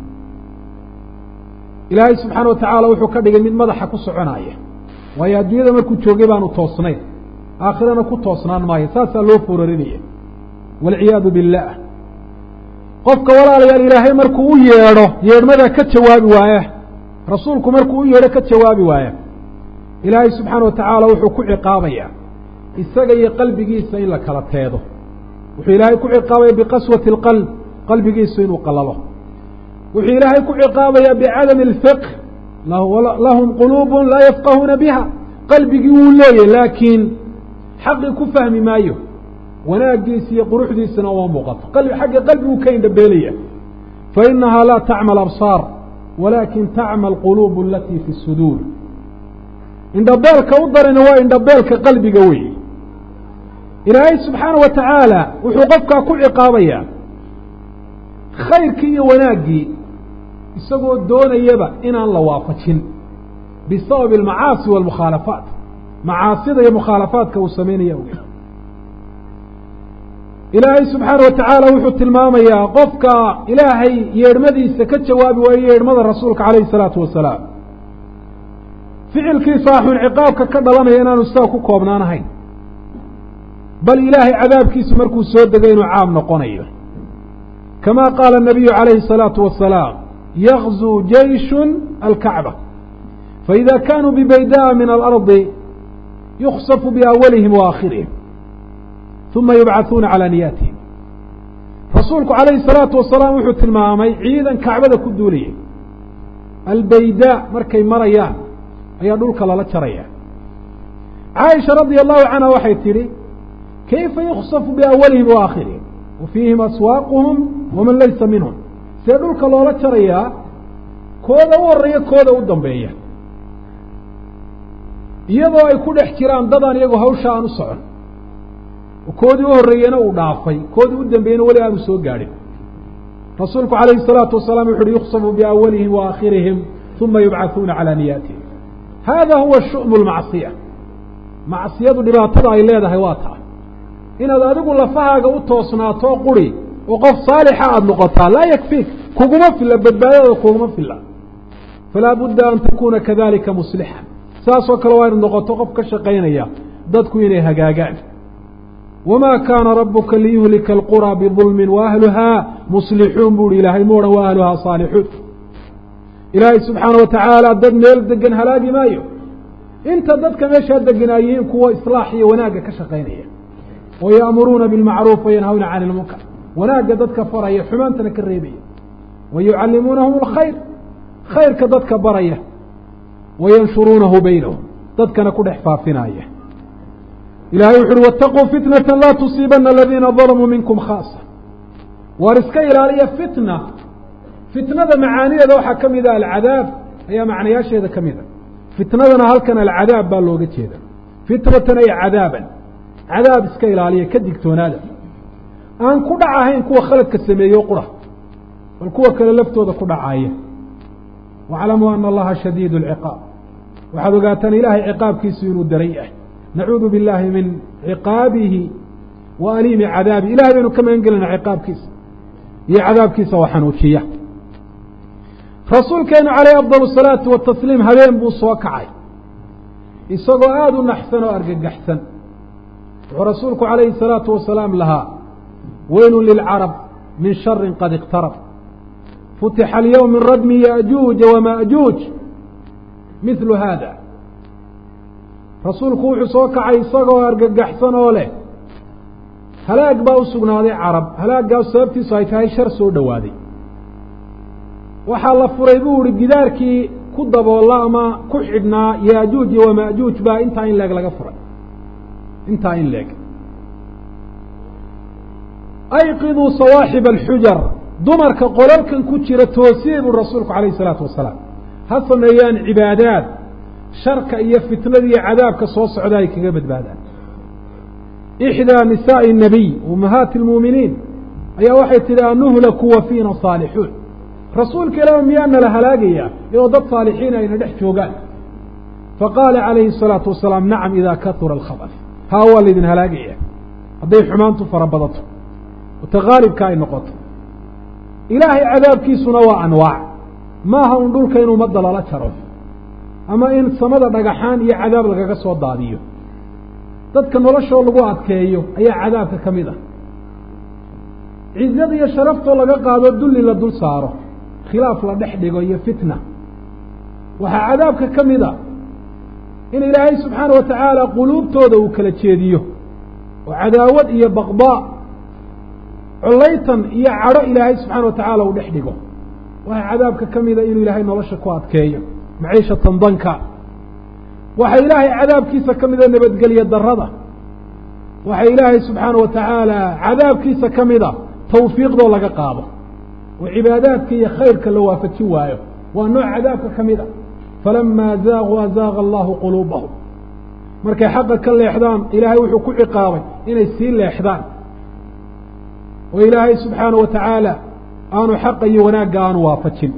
ilaahay subxaana wa tacaala wuxuu ka dhigay mid madaxa ku soconaya waayo adduunyada markuu joogay baanu toosnayn aakhirana ku toosnaan maayo saasaa loo foorarinaya waalciyaadu billah qofka walaalayaal ilaahay markuu u yeedho yeedhmadaa ka jawaabi waaya rasuulku markuu u yeedho ka jawaabi waaya ilaahay subxaana wa tacaala wuxuu ku ciqaabayaa isaga iyo qalbigiisa in la kala teedo wuxuu ilaahay ku ciqaabaya biqaswati اlqalb qalbigiisu inuu qalalo wuxuu ilaahay ku ciqaabayaa bicadami اlfiqh lahum quluub laa yafqahuuna biha qalbigii wuu leeyahy laakiin xaqii ku fahmi maayo wanaaggiisa iyo quruxdiisana uma muuqato qalbi xagga qalbigu ka indhabeelaya fa inahaa laa tacma absaar walaakin tacma alquluub alatii fi suduur indhabeelka u darani waa indhabeelka qalbiga weeye ilaahay subxaana wa tacaala wuxuu qofkaa ku ciqaabayaa khayrkii iyo wanaaggii isagoo doonayaba inaan la waafajin bisababi almacaasi waalmukhaalafaat macaasida iyo mukhaalafaadka uu samaynaya awgeed ilaahay subxaana wa tacaala wuxuu tilmaamayaa qofka ilaahay yeedhmadiisa ka jawaabi waayo yeedhmada rasuulka calayhi salaatu wasalaam ficilkiisa axun ciqaabka ka dhalanaya inaanu sidaa ku koobnaanahayn bal ilaahay cadaabkiisu markuu soo degay inuu caam noqonayo kama qaala الnabiyu calayhi الsalaatu wasalaam yagzuu jeyshun alkacba faإida kanuu bibaydaa min alardi yuksafu biawalihim waakhirihim uma yubcaثuuna calى niyaatihim rasuulku calayhi الsalaatu wasalaam wuxuu tilmaamay ciidan kacbada ku duulayay albaydaa markay marayaan ayaa dhulka lala jaraya caaisha radia allahu canha waxay tidhi kayfa yuksafu biawalihim waakhirihim wa fiihim aswaaquhum waman laysa minhum see dhulka loola jarayaa kooda u horeeya kooda u dambeeya iyadoo ay ku dhex jiraan dadaan iyagoo hawsha aan u socon koodii u horreeyena uu dhaafay koodii u dambeeyena weli aanu soo gaadhin rasuulku calayhi الsalaatu wasalaam wuxu uhi yuksafu biawalihim waakhirihim uma yubcaثuuna calى niyaatihim hada huwa shu'mu lmacsiya macsiyadu dhibaatada ay leedahay waa taa inaad adigu lafahaaga u toosnaato quri oo qof saalixa aada noqotaa laa yakfiik kuguma filla badbaadada kuguma filla falaa budda an takuna kadalika muslixan saasoo kale waa inu noqoto qof ka shaqaynaya dadku inay hagaagaan wamaa kaana rabuka liyuhlika alqura bidulmin waahluhaa muslixuun buuhi ilaahay mu odhan wa ahluhaa saalixuun ilaahay subxaana watacaala dad meel degan halaagi maayo inta dadka meeshaa degan ay yihiin kuwa islaax iyo wanaagga ka shaqaynaya wa ya'muruuna bilmacruuf wayanhawna cani ilmunkar wanaagga dadka faraya xumaantana ka reebaya wa yucallimuunahum alkhayr khayrka dadka baraya wa yanshuruunahu baynahum dadkana ku dhex faafinaya ilahay wuxu uhi waataquu fitnata laa tusiibana aladiina dalamuu minkum khaasa waar iska ilaaliya fitna fitnada macaanideeda waxaa ka mida alcadaab ayaa macnayaasheeda ka mida fitnadana halkan alcadaab baa looga jeeda fitnatan ay cadaaban cadaab iska ilaaliya ka digtoonaada aan ku dhac ahayn kuwa khaladka sameeyo qura bal kuwa kale laftooda ku dhacaaya waclamuu ana allaha shadiid اlciqaab waxaad ogaataan ilaahay ciqaabkiisu inuu daran yahay nacuudu biاllaahi min ciqaabihi wa aliimi cadaabi ilahay baynu ka magan gelayna ciqaabkiisa iyo cadaabkiisa oo xanuujiya rasuulkeenu calayh afdal الsalaatu watasliim habeen buu soo kacay isagoo aada u naxsan oo argagaxsan wuxuu rasuulku calayhi الsalaatu wasalaam lahaa weylu lilcarab min shari qad اqtarab futixa alyowm min radmi ya'juuja wama'juuj mihlu haada rasuulku wuxuu soo kacay isagoo argagaxsan oo leh halaag baa u sugnaaday carab halaaggaas sababtiisu ay tahay shar soo dhowaaday waxaa la furay buu ihi gidaarkii ku daboolla ama ku xidhnaa yaajuuj iyo wama'juuj baa intaa in leeg laga furay intaa in leeg ayqiduu sawaaxiba alxujar dumarka qolalkan ku jira toosiyey buu rasuulku calayhi isalaatu wasalaam ha sameeyaan cibaadaad sharka iyo fitnada iyo cadaabka soo socda ay kaga badbaadaan ixdaa nisaa'i الnabiy ummahaati اlmuuminiin ayaa waxay tidhi anuhlaku wa fiina saalixuun rasuulka ilaah miyaana la halaagayaa iyadoo dad saalixiin ayna dhex joogaan faqaala calayhi الsalaatu wasalaam nacam idaa katura alkhabas haa waa laydin halaagaya hadday xumaantu fara badato ota haalibka ay noqoto ilaahay cadaabkiisuna waa anwaac maaha un dhulka in ummadda lala jaro ama in samada dhagaxaan iyo cadaab lagaga soo daadiyo dadka noloshoo lagu adkeeyo ayaa cadaabka ka mid ah cizada iyo sharaftoo laga qaado dulli la dul saaro khilaaf la dhex dhigo iyo fitna waxaa cadaabka ka mid a in ilaahay subxaana wa tacaala quluubtooda uu kala jeediyo oo cadaawad iyo baqdaa collaytan iyo cadho ilaahay subxaana wa tacaala uu dhex dhigo waxaa cadaabka ka mida inuu ilaahay nolosha ku adkeeyo maciishatan danka waxaa ilaahay cadaabkiisa ka mida nabadgelya darada waxaa ilaahay subxaana wa tacaala cadaabkiisa ka mid a tawfiiqdoo laga qaado oo cibaadaadka iyo khayrka la waafajin waayo waa nooc cadaabka ka mid a falamaa zaaquu azaaqa allahu quluubahum markay xaqa ka leexdaan ilaahay wuxuu ku ciqaabay inay sii leexdaan oo ilaahay subxaana wa tacaala aanu xaqa iyo wanaagga aanu waafajin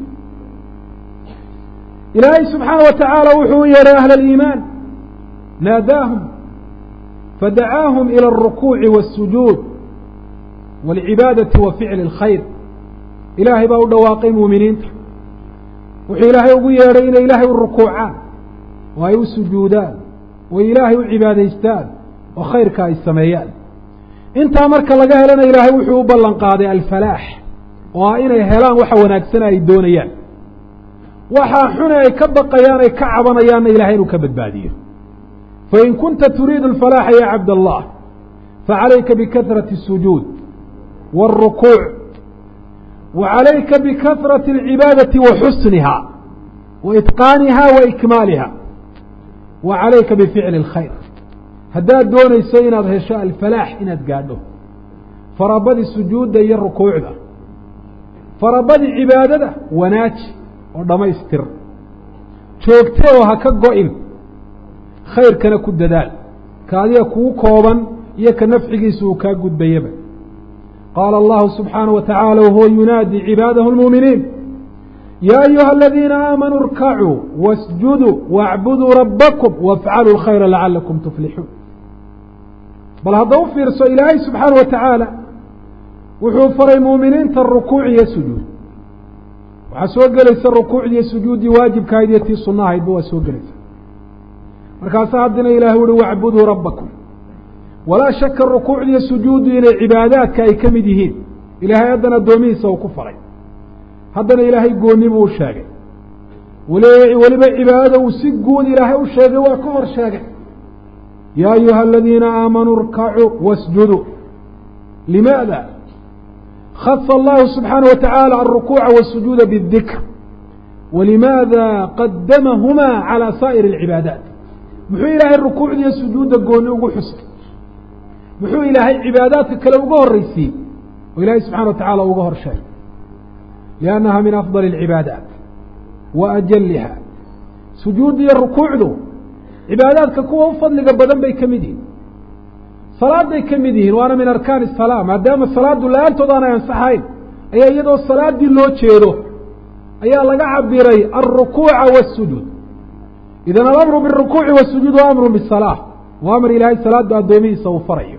ilaahay subxaana wa tacaala wuxuu u yeedhay ahla aliimaan naadaahum fadacaahum ilى الrukuuci wالsujuud wاlcibaadati wa ficli اlkhayr ilaahay baa u dhawaaqay muuminiinta wuxuu ilaahay ugu yeedhay inay ilaahay u rukuucaan oo ay u sujuudaan oo ilaahay u cibaadaystaan oo khayrka ay sameeyaan intaa marka laga helana ilaahay wuxuu u ballan qaaday alfalaax oo ah inay helaan waxa wanaagsana ay doonayaan waxaa xune ay ka baqayaan ay ka cabanayaanna ilahay inuu ka badbaadiyo fain kunta turiidu alfalaaxa ya cabd allah facalayka bikahrati الsujuud wاlrukuuc wa calayka bikahrati اlcibaadati wa xusniha wa itqaaniha wa ikmaaliha wa calayka bificli اlkhayr haddaad doonayso inaad hesho alfalaax inaad gaadho farabadii sujuudda iyo rukuucda farabadii cibaadada wanaaji oo dhammaystir joogte oo ha ka go-in khayrkana ku dadaal ka adiga kuu kooban iyo ka nafcigiisa uu kaa gudbayaba qaala allahu subxaanaه wa tacaala wahuwa yunaadi cibaadahu lmuuminiin ya ayuha aladiina aamanuu irkacuu wasjuduu waacbuduu rabbakum wafcaluu lkhayra lacalakum tuflixuun bal hadda u fiirso ilaahay subxaana wa tacaala wuxuu faray muuminiinta rukuuc iyo sujuud waxaa soo gelaysa rukuucdii iyo sujuuddii waajibkahayd iyo tii sunnahaydba waa soo gelaysa markaasaa haddana ilahay uhi wacbuduu rabbakum walaa shaka rukuucdi iyo sujuuddu inay cibaadaadka ay ka mid yihiin ilaahay haddana addoomihiisa uu ku faray haddana ilaahay goonni buu u sheegay weli weliba cibaadada uu si guud ilaahay u sheegay waa ka hor sheegay yaa ayuha aladiina aamanuu irkacuu wasjuduu limaada khasa allahu subxaana wa tacaala alrukuuca wasujuuda bاdikr walimaada qadamahumaa calى saa'ir اlcibaadaat muxuu ilaahay rukuucda iyo sujuudda gooni ugu xusay muxuu ilaahay cibaadaadka kale uga horreysiiyey oo ilaahay subxana wa tacala uga hor sheegay liannaha min afdali اlcibaadaat wa ajaliha sujuudda iyo rukuucdu cibaadaadka kuwa u fadliga badan bay ka mid yihiin salaaday ka mid yihiin waana min arkaani الsalaa maadaama salaadu la-aantood aanay ansaxayn ayaa iyadoo salaaddii loo jeedo ayaa laga cabiray alrukuuca wالsujuud idan alamru biالrukuuci wالsujuud wa amru bالsalaa waa amar ilaahay salaadu addoomihiisa uu farayo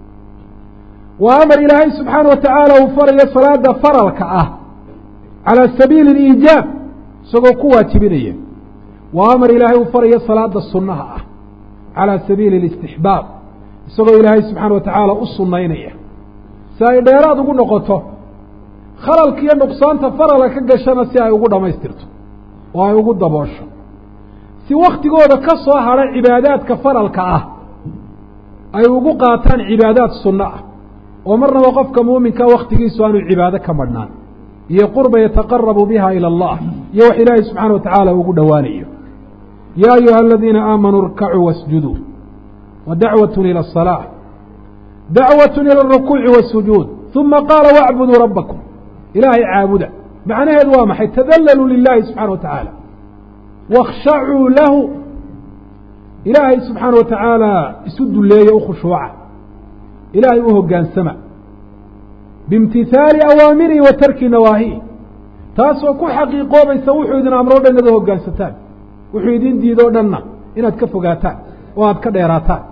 waa amar ilaahay subxaana wa tacaala uu farayo salaada faralka ah calى sabiili اliijaab isagoo ku waajibinaya waa amar ilaahay uu farayo salaada sunnaha ah calى sabiili اlاstixbaab isagoo ilaahay subxaana wa tacaala u sunaynaya si ay dheeraad ugu noqoto khalalka iyo nuqsaanta farala ka gashana si ay ugu dhammaystirto oo ay ugu daboosho si waktigooda ka soo hadha cibaadaadka faralka ah ay ugu qaataan cibaadaad sunno ah oo marnaba qofka muuminka waktigiisu aanu cibaado ka madhnaan iyo qurba yataqarabu biha ilى allah iyo wax ilaahay subxaana wa tacaala ugu dhowaanayo ya ayuha aladiina aamanuu irkacuu wasjuduu wa dacwat ilى الصalaaة dacwaة ilى الrukuuci wالsujuud ثuma qaala wacbuduu rabbakum ilaahay caabuda macnaheedu waa maxay tadalaluu lilahi subxana wa tacaala wakshacuu lahu ilaahay subxaana wa tacaala isu duleeya u khushuuca ilaahay u hogaansama biimtihaali awaamirihi wa tarki nawaahihi taasoo ku xaqiiqoobaysa wuxuu idin amro dhan inaad hoggaansataan wuxuu idin diidoo dhanna inaad ka fogaataan oo aad ka dheeraataan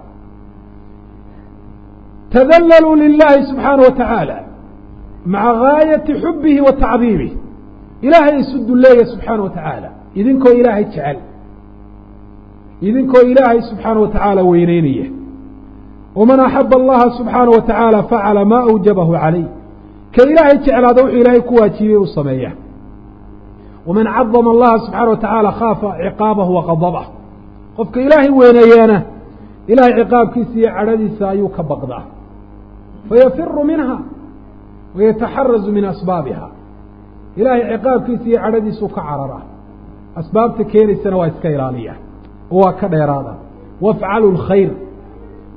tadalaluu lilahi subxaana wa tacaala maca gaayati xubihi wa tacdiimih ilaahay isu duleeya subxaana wa tacaala idinkoo ilaahay jecel idinkoo ilaahay subxaana wa tacaala weyneynaya waman axaba allaha subxaana wa tacaala facala maa awjabahu calayh ka ilaahay jeclaada wuxuu ilaahay ku waajibiyey uu sameeya waman cadama allaha subxaana wa tacaala khaafa ciqaabahu wa qadabah qofka ilaahay weyneeyaana ilahay ciqaabkiisa iyo cadhadiisa ayuu ka baqdaa fayafiru minha wayataxarazu min asbaabiha ilaahay ciqaabkiisa iyo cadhadiisuu ka cararaa asbaabta keenaysana waa iska ilaaliya oo waa ka dheeraada wafcalu lkhayr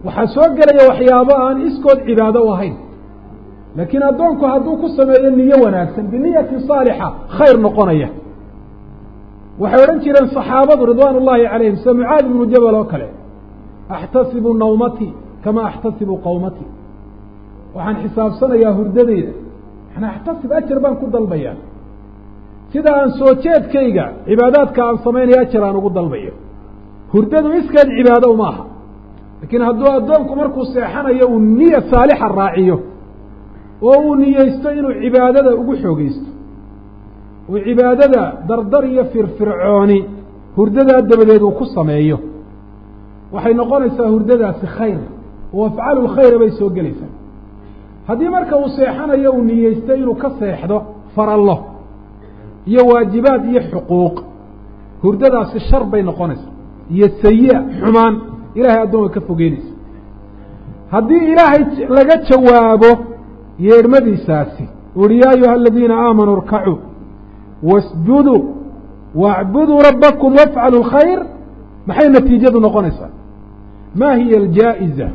waxaa soo gelaya waxyaabo aan iskood cibaado u ahayn laakiin addoonku hadduu ku sameeyo niyo wanaagsan biniyatin saalixa khayr noqonaya waxay odhan jireen saxaabadu ridwaan ullaahi calayhim sida mucaad ibnu jabal oo kale axtasibu nawmatii kama axtasibu qawmatii waxaan xisaabsanayaa hurdadeyda waxaan axtasib ajar baan ku dalbayaa sida aan soo jeedkayga cibaadaadka aan samaynaya ajar aan ugu dalbayo hurdadu iskeed cibaado uma aha laakiin hadduu addoonku markuu seexanayo uu niya saalixa raaciyo oo uu niyeysto inuu cibaadada ugu xoogeysto uu cibaadada dardar iyo firfircooni hurdadaa dabadeed uu ku sameeyo waxay noqonaysaa hurdadaasi khayr oo afcalu lkhayra bay soo gelaysaa haddii marka uu seexanayo uu niyeysto inuu ka seexdo farallo iyo waajibaad iyo xuquuq hurdadaasi shar bay noqonaysaa iyo sayi-a xumaan ilahay addoon way ka fogeynaysa haddii ilaahay laga jawaabo yeedhmadiisaasi uhi yaa ayuha aladiina aamanuu irkacuu wasjuduu waacbuduu rabbakum wafcaluu lkhayr maxay natiijadu noqonaysaa ma hiya aljaa'iza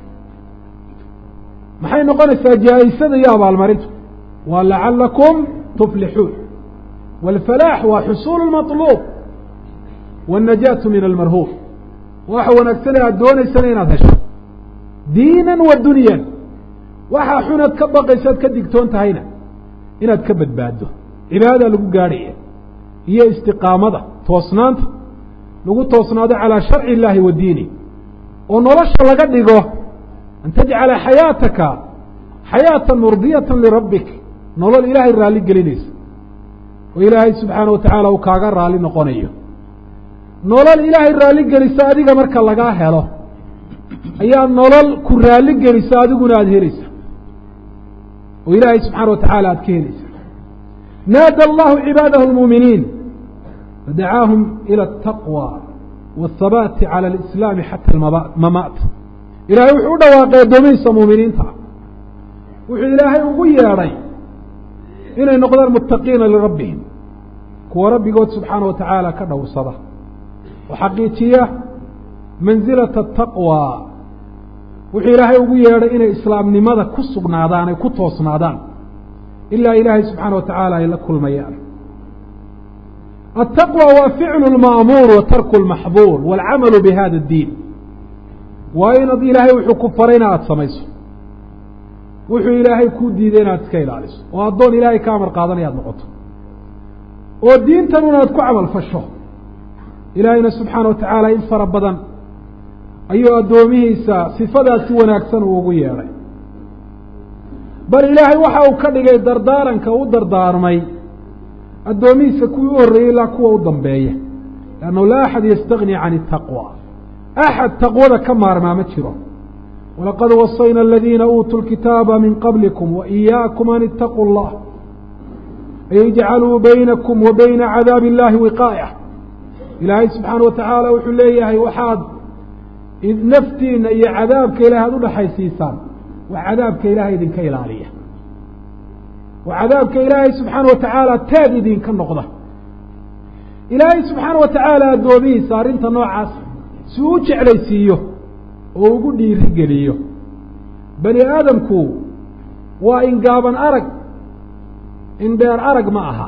maxay noqonaysaa jaa-isada iyo abaalmarintu waa lacalakum tuflixuun wاlfalaax waa xusuulu maطluub wاnnajaatu min almarhuub waxa wanaagsan ee aad doonaysana inaad hesho diinan wa dunyan waxaa xunaad ka baqaysaad ka digtoon tahayna inaad ka badbaaddo cibaadadaa lagu gaadhaya iyo istiqaamada toosnaanta lagu toosnaado calaa sharci illaahi wa diini oo nolosha laga dhigo an tajcala xayaataka xayaatan murdiyatan lirabbik nolol ilaahay raalli gelinaysa oo ilaahay subxaana wa tacaala uu kaaga raalli noqonayo nolol ilaahay raalli gelisa adiga marka lagaa helo ayaa nolol ku raalli gelisa adiguna aada helaysa oo ilaahay subxaana wa tacaala aada ka helaysa naada allahu cibaadahu lmuuminiin fadacaahum ila ataqwa waathabaati cala alislaami xata almamaat ilaahay wuxuu u dhawaaqay addoomihiisa muuminiinta wuxuu ilaahay ugu yeedhay inay noqdaan muttaqiina lirabbihim kuwa rabbigood subxaana wa tacaala ka dhowrsada oo xaqiijiya mansilata ataqwa wuxuu ilaahay ugu yeedhay inay islaamnimada ku sugnaadaan ay ku toosnaadaan ilaa ilaahay subxaana wa tacaala ay la kulmayaan altaqwa waa ficlu lma'muur wa tarku lmaxduur waalcamalu bi hada addiin waa inaad ilaahay wuxuu ku faray ina aada samayso wuxuu ilaahay kuu diiday inaad iska ilaaliso oo addoon ilaahay ka amar qaadanaya ad noqoto oo diintan unaad ku camal fasho ilaahayna subxaana wa tacaala in fara badan ayuu addoomihiisa sifadaasi wanaagsan uu ugu yeedhay bal ilaahay waxa uu ka dhigay dardaaranka u dardaarmay addoomihiisa kuwii u horreeyey ilaa kuwa u dambeeya liannahu laa axad yastagni can itaqwa axad taqwada ka maarmaa ma jiro walaqad wasayna aladiina uutuu lkitaaba min qablikum wa iyaakum an itaquu اllah ay ijcaluu baynakum wa bayna cadaabi اllahi wiqaaya ilaahay subxaana wa tacaala wuxuu leeyahay waxaad naftiina iyo cadaabka ilahay aada udhaxaysiisaan wax cadaabka ilaahay idinka ilaaliya wa cadaabka ilaahay subxaana wa tacaala taag idinka noqda ilaahay subxaana wa tacaala addoomihiisa arrinta noocaas si uu u jeclaysiiyo oo ugu dhiiri geliyo bani aadamku waa ingaaban arag indheer arag ma aha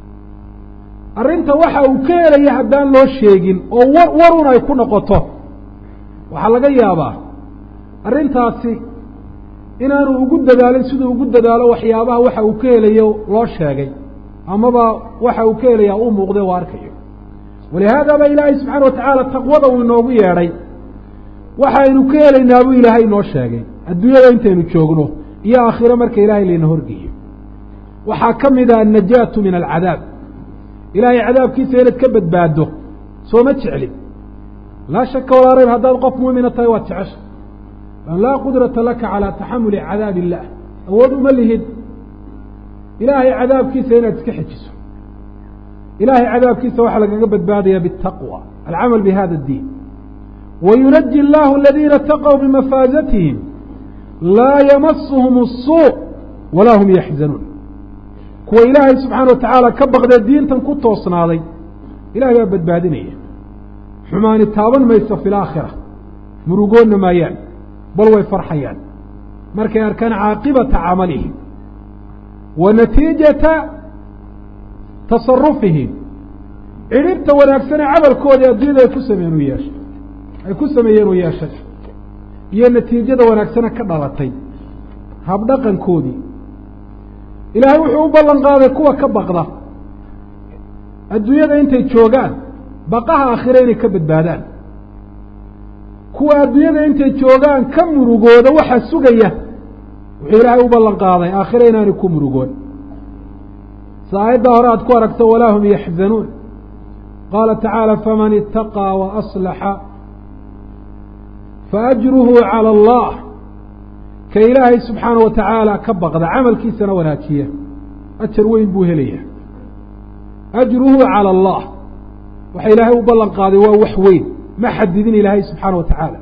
arrinta waxa uu ka helaya haddaan loo sheegin oo wa warun ay ku noqoto waxaa laga yaabaa arrintaasi inaanu ugu dadaalin siduu ugu dadaalo waxyaabaha waxa uu ka helayo loo sheegay amaba waxa uu ka helayaa uu muuqday oo arkayo walihaada ba ilaahay subxaana wa tacaala taqwada uu inoogu yeedhay waxaynu ka helaynaa buu ilaahay inoo sheegay adduunyada intaynu joogno iyo aakhiro marka ilaahay layna horgeeyo waxaa ka mid ah annajaatu min alcadaab ilaahay cadaabkiisa inaad ka badbaaddo soo ma jeclin laa shaka walaa rayb haddaad qof muumina tahay waad jecesha an laa qudrata laka calaa taxamuli cadaab illah awood uma lihid ilaahay cadaabkiisa inaad iska xejiso ilaahay cadaabkiisa waxaa lagaga badbaadaya biالtaqwى alcamal bihada اddiin wayunaji اllahu aladiina taqw bimafaazatihim laa yamasuhum الsuuء walaa hum yaxzanuun kuwa ilaahay subxaana wa tacaala ka baqdee diintan ku toosnaaday ilahay baa badbaadinaya xumaani taaban mayso fi laakhira murugoonna maayaan bal way farxayaan markay arkaan caaqibata camalihim wa natiijata tasarufihim cidhibta wanaagsanee camalkoodii adduunyada ay ku sameeyeen u yeeshay ay ku sameeyeen u yeeshay iyo natiijada wanaagsane ka dhalatay habdhaqankoodii ilaahay wuxuu u ballan qaaday kuwa ka baqda adduunyada intay joogaan baqaha aakhire inay ka badbaadaan kuwa adduunyada intay joogaan ka murugooda waxaa sugaya wuxuu ilaahay u ballan qaaday aakhire inaanay ku murugoon si aayaddaa hore aad ku aragto walaa hum yaxzanuun qaala tacaala faman itaqaa wa aslaxa faajruhu calى allah ka ilaahay subxaana wa tacaala ka baqda camalkiisana wanaajiya ajar weyn buu helaya ajruhu calى allah waxa ilaahay u ballan qaaday waa wax weyn ma xadidin ilaahay subxaana wa tacaala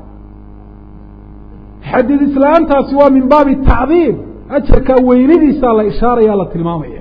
xadid islaantaasi waa min baabi tacdiim ajarkaa weynidiisaa la ishaaraya la tilmaamaya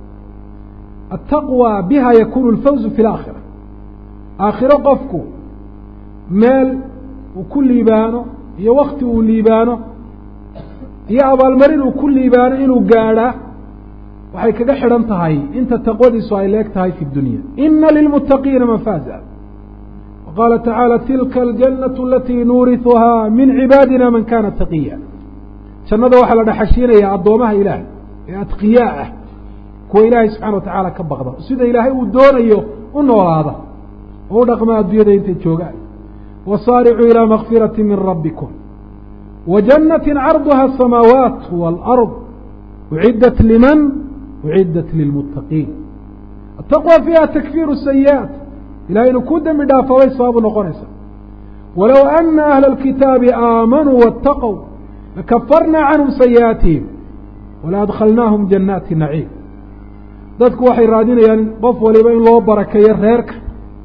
ataqwى biha yakunu اlfawzu fi اlaakhira aakhiro qofku meel uu ku liibaano iyo wakti uu liibaano iyo abaalmarin uu ku liibaano inuu gaadhaa waxay kaga xidhan tahay inta taqwadiisu ay leeg tahay fi dunya ina lilmuttaqiina mafaaza qaala tacaala tilka aljannatu alatii nuurihuhaa min cibaadina man kana taqiya jannada waxaa la dhexashiinayaa addoomaha ilaahay ee adqiyaa ah kuwa ilaahay subxana wa tacaala ka baqda sida ilaahay uu doonayo u noolaada oo u dhaqma adduunyada intay joogaan wasaaricuu ilaa makfirati min rabbikum wa jannati carduha asamaawaat waalard uciddat liman uciddat lilmuttaqiin ataqwa fiiha takfiiru sayi'aat ilahay inuu ku dembi dhaafabay sababu noqonaysa walow ana ahla alkitaabi aamanuu waataqow lakafarnaa canhum sayi'aatihim wala adkhalnaahum jannaati naciim dadku waxay raadinayaan qof waliba in loo barakeeyo reerka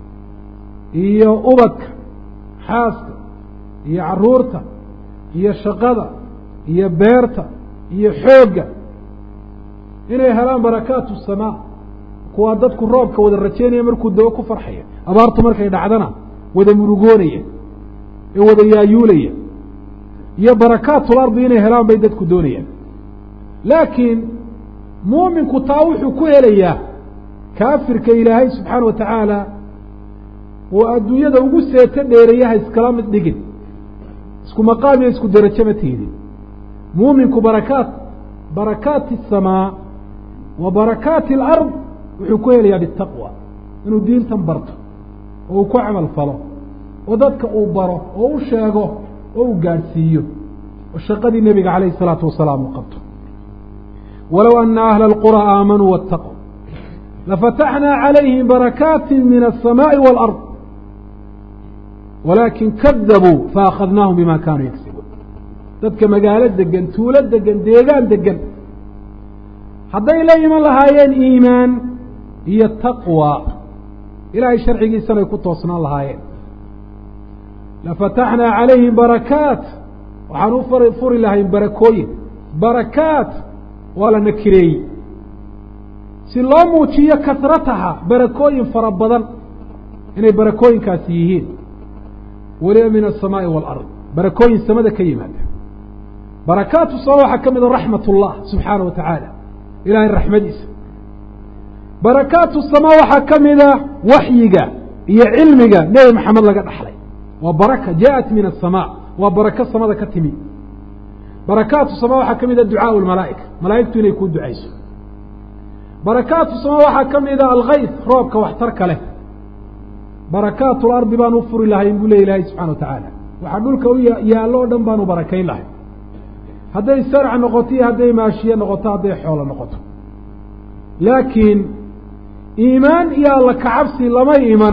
iyo ubadka xaaska iyo carruurta iyo shaqada iyo beerta iyo xoogga inay helaan barakaatu samaa kuwaa dadku roobka wada rajaynaya markuu dabo ku farxaya abaartu markay dhacdana wada murugoonaya ee wada yaayuulaya iyo barakaatul ardi inay helaan bay dadku doonayaan laakiin muuminku taa wuxuu ku helayaa kaafirka ilaahay subxaana wa tacaala uu adduunyada ugu seeto dheereeyaha iskala mid dhigin isku maqaam iyo isku derajo ma tiidin muuminku barakaat barakaati asamaa wa barakaati alard wuxuu ku helayaa bitaqwa inuu diintan barto oo uu ku camal falo oo dadka uu baro oo u sheego oo uu gaadhsiiyo oo shaqadii nebiga calayhi isalaatu wasalaam uu qabto walow ana ahla alqura aamanuu waataquu lafataxnaa calayhim barakaati min alsamaaءi wاlard walaakin kadabuu faakhadnaahum bima kaanuu yagsibuun dadka magaalo degan tuulo degan deegaan degan hadday la iman lahaayeen iimaan iyo taqwa ilaahay sharcigiisanay ku toosnaan lahaayeen lafataxnaa calayhim barakaat waxaan u fari furi lahayn barakooyin barakaat waa la nakireeyey si loo muujiyo kasrataha barakooyin fara badan inay barakooyinkaasi yihiin weliba min aلsamaaءi wاlard barakooyin samada ka yimaada barakaatu sama waxaa ka mida raxmat اllah subxaana wa tacaala ilahay raxmadiisa barakaatu sama waxaa ka mida waxyiga iyo cilmiga nebi maxamed laga dhaxlay waa baraka jaءat min aلsamاء waa barako samada ka timi barakaatu sama waxaa ka mida ducaaء اlmalaa'ika malaa'igtu inay kuu ducayso barakaatu sama waxaa ka mida alkays roobka waxtarka leh barakaat lardi baan u furi lahayn buu ley ilaahay subxana wa tacaala waxaa dhulka u yaallo o dhan baanu barakayn lahay hadday sarc noqoto iyo hadday maashiye noqoto hadday xoolo noqoto laakiin iimaan iyo alla kacabsi lama iman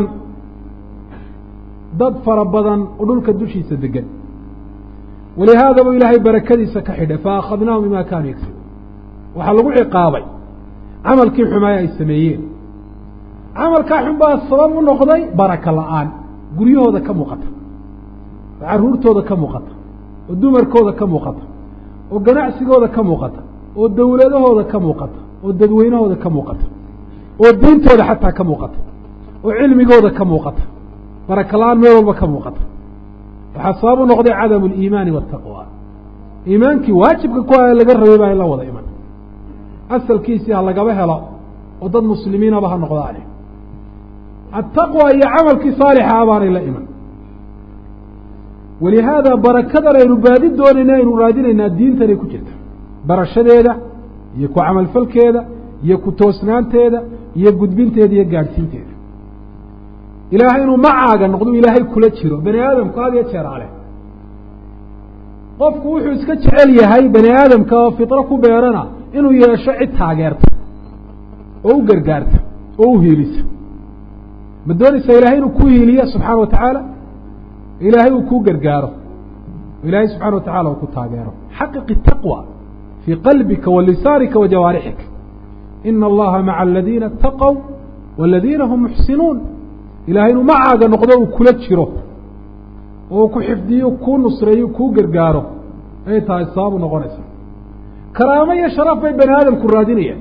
dad fara badan oo dhulka dushiisa degan walihaada buu ilaahay barakadiisa ka xidhay faakhadnaahum bima kaanuu yagsibuun waxaa lagu ciqaabay camalkii xumaaya ay sameeyeen camalkaa xun baa sabab u noqday baraka la-aan guryahooda ka muuqata oo carruurtooda ka muuqata oo dumarkooda ka muuqata oo ganacsigooda ka muuqata oo dowladahooda ka muuqata oo dadweynahooda ka muuqata oo diintooda xataa ka muuqata oo cilmigooda ka muuqata baraka la-aan meel walba ka muuqata waxaa sabab u noqday cadamu aliimaani waataqwa iimaankii waajibka ku a laga rabay baa in la wada iman asalkiisii ha lagaba helo oo dad muslimiinaba ha noqdaane attaqwa iyo camalkii saalixa ah baanay la iman walihaada barakadan aynu baadi doonayna aynu raadinaynaa diintanay ku jirta barashadeeda iyo ku camalfalkeeda iyo ku toosnaanteeda iyo gudbinteeda iyo gaadhsiinteeda ilaahay inuu macaaga noqdo ilaahay kula jiro bani aadamku had iyo jeer ale qofku wuxuu iska jecel yahay bani aadamka oo fitro ku beerana inuu yeesho cid taageerta oo u gargaarta oo u hiilisa ma doonaysaa ilahay inuu ku hiiliyo subxaana wa tacaala ilaahay uu kuu gargaaro ilaahay subxana wa tacala uu ku taageero xaqiqi taqwa fii qalbika wa lisaanika wa jawaarixika ina allaha maca aladiina ataqow waladiina hum muxsinuun ilahay inuu macaaga noqdo uu kula jiro oo uu ku xifdiyo kuu nusreeyo kuu gargaaro ayay tahay sababu noqonaysa karaamo iyo sharaf bay bani aadamku raadinayaan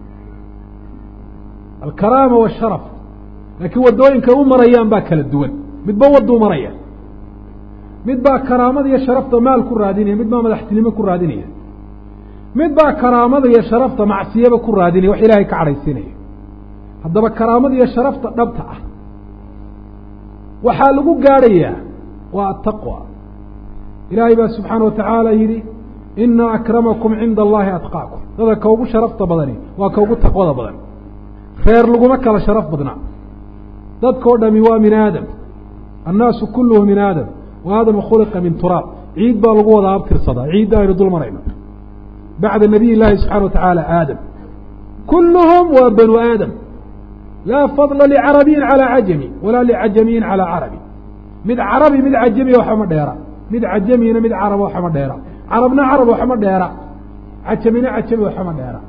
alkaraama washaraf laakiin waddooyinkay u marayaan baa kala duwan midba wadduu maraya mid baa karaamada iyo sharafta maal ku raadinaya mid baa madaxtinimo ku raadinaya mid baa karaamada iyo sharafta macsiyaba ku raadinaya wax ilaahay ka cadhaysiinaya haddaba karaamada iyo sharafta dhabta ah waxaa lagu gaadhayaa waa ataqwa ilaahay baa subxaana wa tacaala yidhi ina akramakum cinda allahi atqaakum dada ka ugu sharafta badani waa ka ugu taqwada badan reer laguma kala sharaf badnaa dadkao dhami waa min aadam annaasu kulluhu min aadam wa aadama khuliqa min turaab ciid baa lagu wada abtirsadaa ciidda aynu dul marayno bacda nabiy llaahi subxana wa tacaala aadam kulluhum waa banu aadam laa fadla licarabiyin calaa cajami walaa licajamiyin calaa carabi mid carabi mid cajamiya waxama dheera mid cajamiyina mid caraba waxama dheera carabna carab waxama dheera cajamina cajami waxama dheera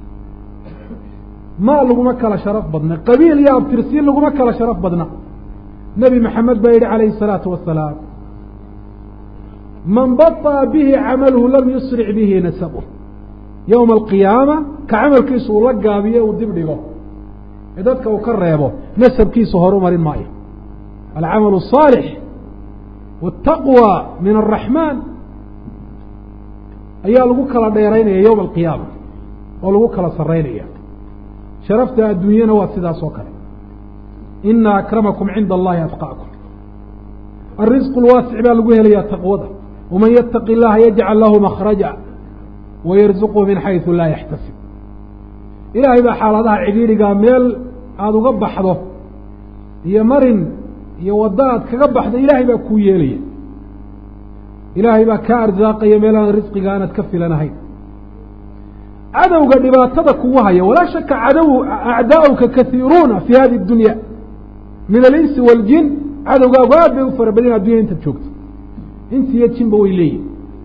maal laguma kala sharaf badna qabiil iyo abtirsiin laguma kala sharaf badna nebi maxamed baa yidhi calayhi الsalaatu wasalaam man baطأa bihi camaluhu lam yusric bihi nasabuh yowma alqiyaama ka camalkiisu uu la gaabiyo uu dib dhigo ee dadka uu ka reebo nasabkiisu horu marin maayo alcamalu الصaalix wالtaqwى min الraxmaan ayaa lagu kala dheeraynaya yowma alqiyaama oo lagu kala saraynaya sharafta adduunyana waa sidaas oo kale ina akramakum cinda allahi atqaakum alrisqu lwaasic baa lagu helayaa taqwada waman yataqi اllaha yajcal lahu makhraja wayarzuqhu min xaysu laa yaxtasib ilaahay baa xaaladaha cidhiidhigaa meel aada uga baxdo iyo marin iyo waddo aad kaga baxdo ilaahay baa kuu yeelaya ilaahay baa kaa arsaaqaya meel aan risqiga aanad ka filanahayn cadowga dhibaatada kugu haya walaa shaka cadow acdaa'uka kaiiruuna fi hadi اdunya min alinsi waاljin cadowgaagu aad bay u fara badin addunya intaad joogto insi iyo jinba way leeyihin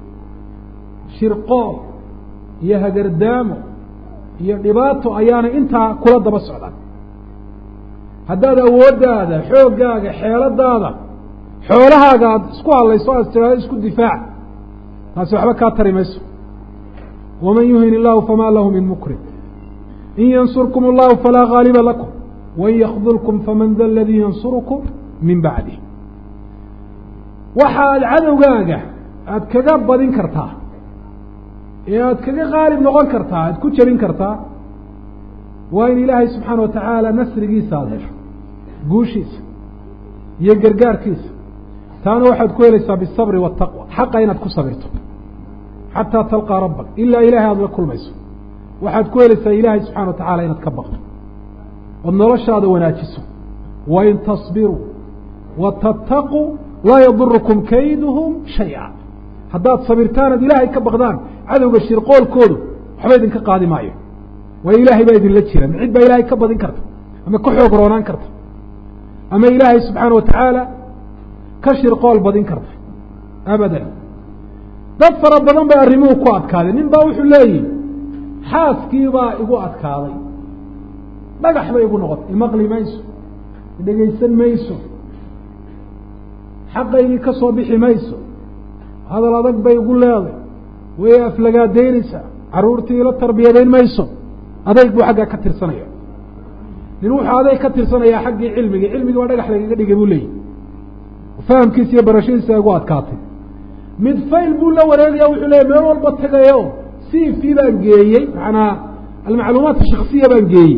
shirqool iyo hagardaamo iyo dhibaato ayaana intaa kula daba socdaan haddaad awooddaada xooggaaga xeeladaada xoolahaaga aad isku hadlayso aad tiraado isku difaac taasi waxba kaa tari mayso waman yuhin illahu famaa lahu min mukrim in yansurkum allahu falaa gaaliba lakum wain yakdulkum faman da aladii yansurukum min bacdih waxaad cadowgaaga aada kaga badin kartaa ee aada kaga qaalib noqon kartaa aada ku jebin kartaa waa in ilaahay subxaana wa tacaala nasrigiisa aada hesho guushiisa iyo gargaarkiisa taana waxaad ku helaysaa bisabri waataqwa xaqa inaad ku sabirto xataa talqaa rabbak ilaa ilahay aada la kulmayso waxaad ku helaysaa ilaahay subxana wa tacala inaad ka baqdo ood noloshaada wanaajiso wain tasbiruu wa tattaquu laa yadurukum kayduhum shay-a haddaad sabirtaan ad ilaahay ka baqdaan cadowga shirqoolkoodu waxba idinka qaadi maayo waayo ilaahay baa idinla jira cid baa ilaahay ka badin karta ama ka xoog roonaan karta ama ilaahay subxaana wa tacaala ka shirqool badin karta abadan dad fara badan bay arrimuhu ku adkaaday nin baa wuxuu leeyihi xaaskii baa igu adkaaday dhagax bay igu noqotay imaqli mayso idhegaysan mayso xaqaygii ka soo bixi mayso hadal adag bay igu leeday way aflagaadaynaysaa carruurtii ila tarbiyadayn mayso adayg buu xaggaa ka tirsanaya nin wuxuu adayg ka tirsanayaa xaggii cilmigii cilmigii waa dhagax lagaga dhigay buu leeyihi fahamkiisa iyo barashadiisa ay ugu adkaatay mid fayl buu la wareegaya wuxuu leeya meel walba tagayo c v baan geeyey macanaa almacluumaat shaksiya baan geeyey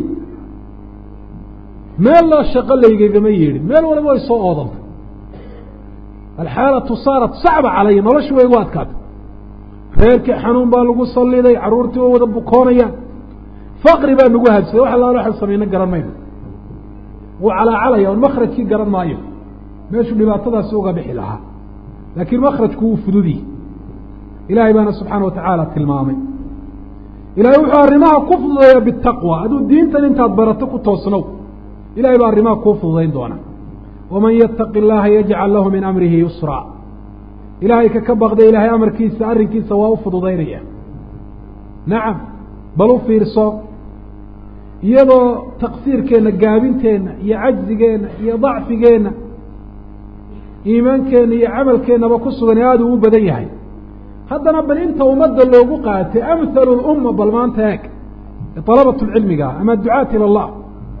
meel loo shaqo laygagama yeedhin meel waliba way soo oodantay alxaalatu saarat sacba calaya noloshu way igu adkaatay reerkii xanuun baa lagu salliday carruurtii way wada bukoonayaan faqri baa nagu habsaday wax allaala waxaan samayna garan mayno wuu calaacalaya on makrajkii garan maayo meeshuu dhibaatadaasi uga bixi lahaa laakiin makrajku wuu fududiye ilaahay baana subxaana wa tacaala tilmaamay ilahay wuxuu arrimaha ku fududeeya bitaqwa aduu diintan intaad barato ku toosnow ilahay baa arrimaha kuu fududayn doona waman yattaqi illaaha yajcal lahu min amrihi yusraa ilaahay ka ka baqda ilaahay amarkiisa arrinkiisa waa u fududaynaya nacam bal u fiirso iyadoo taqsiirkeenna gaabinteenna iyo cajzigeenna iyo dacfigeenna iimaankeenna iyo camalkeennaba ku sugan ee aada uu u badan yahay haddana bal inta ummadda loogu qaatay amhalu lumma bal maanta eeg ee dalabatu lcilmiga ama ducaat ila allah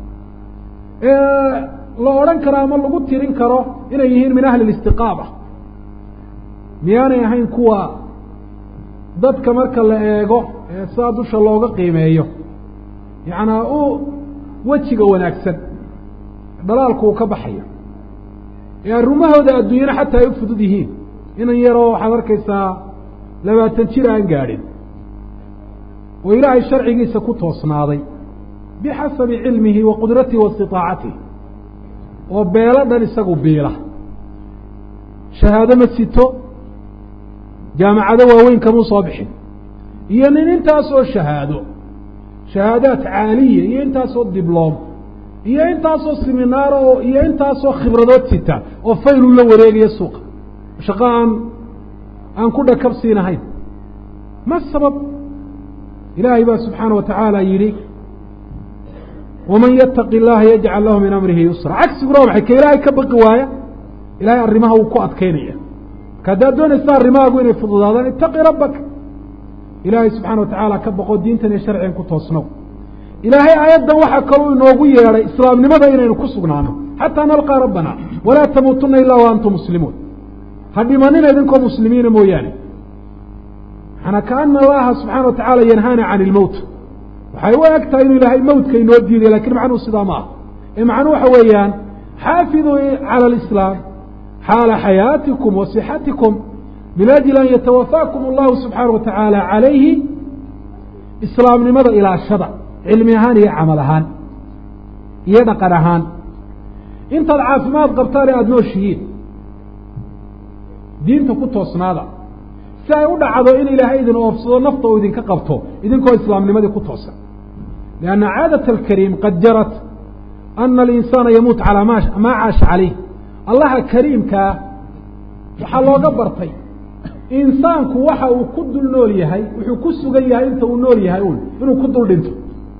ee la odhan karo ama lagu tirin karo inay yihiin min ahli listiqaama miyaanay ahayn kuwa dadka marka la eego ee sidaa dusha looga qiimeeyo yacnaa u wejiga wanaagsan dhalaalku uu ka baxayo ee arrimahooda adduunyana xataa ay u fudud yihiin inan yaroo waxaad arkaysaa labaatan jir aan gaadhin oo ilaahay sharcigiisa ku toosnaaday bixasabi cilmihi wa qudratihi wa istiطaacatihi oo beelo dhan isagu biila shahaado ma sito jaamacado waaweyn kamuu soo bixin iyo nin intaasoo shahaado shahaadaat caaliya iyo intaasoo dibloom iyo intaasoo siminaar oo iyo intaasoo khibradood sita oo fayluu la wareegaya suuqa shaqo aan aan ku dhakabsiinahayn ma sabab ilaahay baa subxaana wa tacaala yidhi waman yattaqi illaaha yajcal lahu min amrihi yusra cagsiguna waa maxay ka ilaahay ka baqi waaya ilaahay arrimaha wuu ku adkaynaya marka haddaad doonaysa arrimahaagu inay fududaadaan itaqi rabbaka ilaahay subxana wa tacaala ka baqo diintan iyo sharcigan ku toosnow ilaahay aayaddan waxaa kaloo inoogu yeedhay islaamnimada inaynu ku sugnaano xataa nalqaa rabbana walaa tamuutuna ilaa wa antum muslimuun ha dhimanina idinkoo muslimiina mooyaane maanaa kaana allaha subxana wa tacaala yanhaana can ilmowt waxay u eg tahay inuu ilaahay mowtka inoo diiday lakin macnuhu sidaa ma ah ee macnuhu waxa weeyaan xaafiduu cala alislaam xaala xayaatikum wa sixatikum min ajli an yatawafaakum allahu subxaana wa tacaala calayhi islaamnimada ilaashada cilmi ahaan iyo camal ahaan iyo dhaqan ahaan intaad caafimaad qabtaan ee aada nooshihiin diinta ku toosnaada si ay u dhacdo in ilaahay idin oofsado nafta uu idinka qabto idinkoo islaamnimadii ku toosan lianna caadat alkariim qad jarat ana alinsaana yamuut calaa ma maa caasha calayh allaha kariimkaa waxaa looga bartay insaanku waxa uu ku dul nool yahay wuxuu ku sugan yahay inta uu nool yahay un inuu ku dul dhinto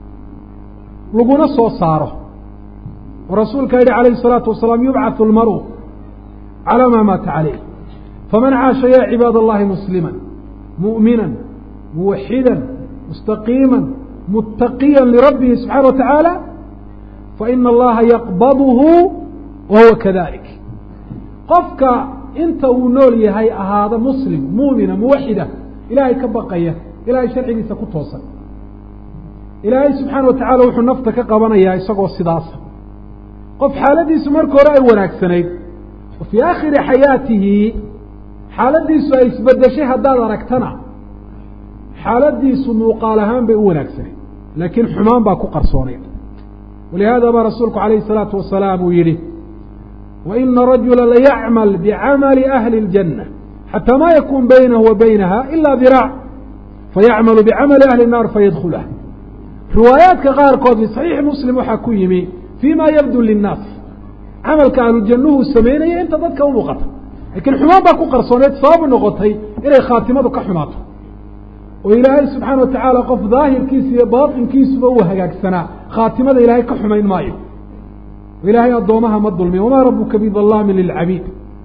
laguna soo saaro oo rasuulka yihi calayhi الsalaatu wasalaam yubcaثu اlmaru calaa maa maata calayh faman caasha ya cibaad اllahi muslima muؤmina muwaxida mustaqiima muttaqiya lirabbihi subxaana wa tacaala faina allaha yaqbadhu wa huwa kadalik qofka inta uu nool yahay ahaada muslim muumina muwaxida ilaahay ka baqaya ilahay sharcigiisa ku toosan ilaahay subxaana wa tacala wuxuu nafta ka qabanayaa isagoo sidaasa qof xaaladiisu marka hore ay wanaagsanayd wa fii aakhiri xayaatihi xaaladiisu ay isbedeshay haddaad aragtana xaaladiisu muuqaal ahaan bay u wanaagsanayd laakiin xumaan baa ku qarsoonayd walihaada baa rasuulku calayhi الsalaatu wasalaam uu yihi waina rajula layacmal bicamali ahli اljanة xatى ma yakun baynahu wa baynaha ila diraac fayacmalu bicamali ahli الnaar fayadkulha riwaayaadka qaarkood fi صaxiixi muslim waxaa ku yimi fii ma yabdu linnaas camalka ahlujannuhu samaynaya inta dadka u muuqata laakiin xumaan baa ku qarsooneed sababu noqotay inay khaatimadu ka xumaato oo ilaahay subxaana wa tacaala qof daahirkiisa iyo baatinkiisuba uu hagaagsanaa khaatimada ilaahay ka xumayn maayo ilaahay addoomaha ma dulmiyo wamaa rabuka bidalaamin lilcabiid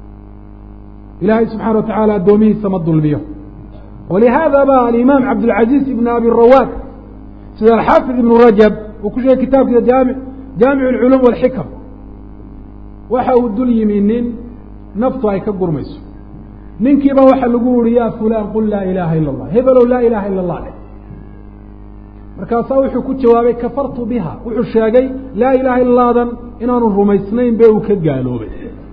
ilaahay subxana wa tacaala addoomihiisa ma dulmiyo walihaada ba alimaam cabdilcaziiz ibn abi rawaad sida alxaafid ibnu rajab uu ku sheegay kitaabkiisa jaami jaamic alculuum walxikam waxa uu dul yimi nin naftu ay ka gurmayso ninkiiba waxaa lagu yihi ya fulan qul laa ilaaha ila allah hebelow laa ilaha ila allah dheh markaasaa wuxuu ku jawaabay kafartu biha wuxuu sheegay laa ilaha illaadan inaanu rumaysnayn be uu ka gaaloobay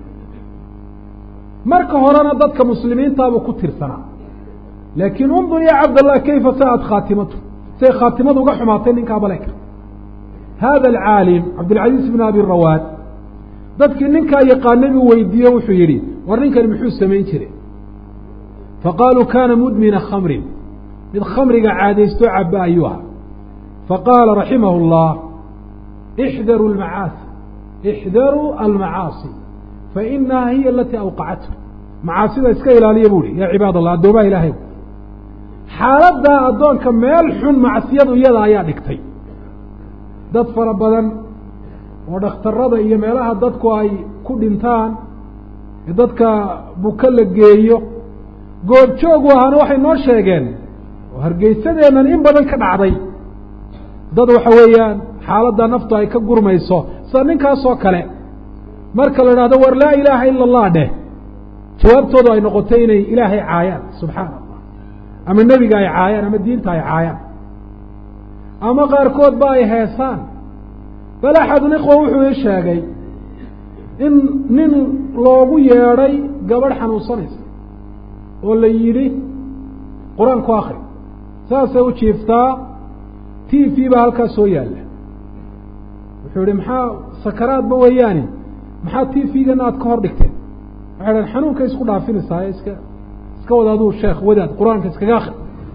marka horena dadka muslimiintaabuu ku tirsanaa laakiin undur ya cabdallah kayfa sa'ad khaatimatu say khaatimadu uga xumaatay ninkaa baleka hada alcaalim cabdilcaziiz bn abi rawaad dadkii ninkaa yaqaanay buu weydiiye wuxuu yidhi war ninkani muxuu samayn jiray faqaaluu kana mudmina khamrin mid khamriga caadaysto caba ayuu ahaa faqaala raximah اllah ixdaruu lmacaasi ixdaruu almacaasi fainaha hiya alatii awqacathu macaasida iska ilaaliya bu hi ya cibaad allah addoomaha ilaahay xaaladdaa addoonka meel xun macsiyadu iyada ayaa dhigtay dad fara badan oo dhakhtarada iyo meelaha dadku ay ku dhintaan ee dadka buka la geeyo goobjoogu ahaana waxay noo sheegeen oo hargeysadeennan in badan ka dhacday dad waxa weeyaan xaaladda naftu ay ka gurmayso sida ninkaasoo kale marka la idhahdo war laa ilaaha ila allah dheh jawaabtoodu ay noqotay inay ilaahay caayaan subxaana allah ama nebiga ay caayaan ama diinta ay caayaan ama qaarkood ba ay heesaan bal axadun ikhwa wuxuu ii sheegay in nin loogu yeedhay gabadh xanuunsanaysa oo la yidhi qur-aan ku akri saasay u jiiftaa t v baa halkaa soo yaalla wuxuu yihi maxaa sakaraadba weeyaani maxaa t v-gana aad ka hor dhigteen waxay dhahen xanuunka isku dhaafinaysaa iska iska wada aduu sheekh wadaad qur-aanka iskaga akri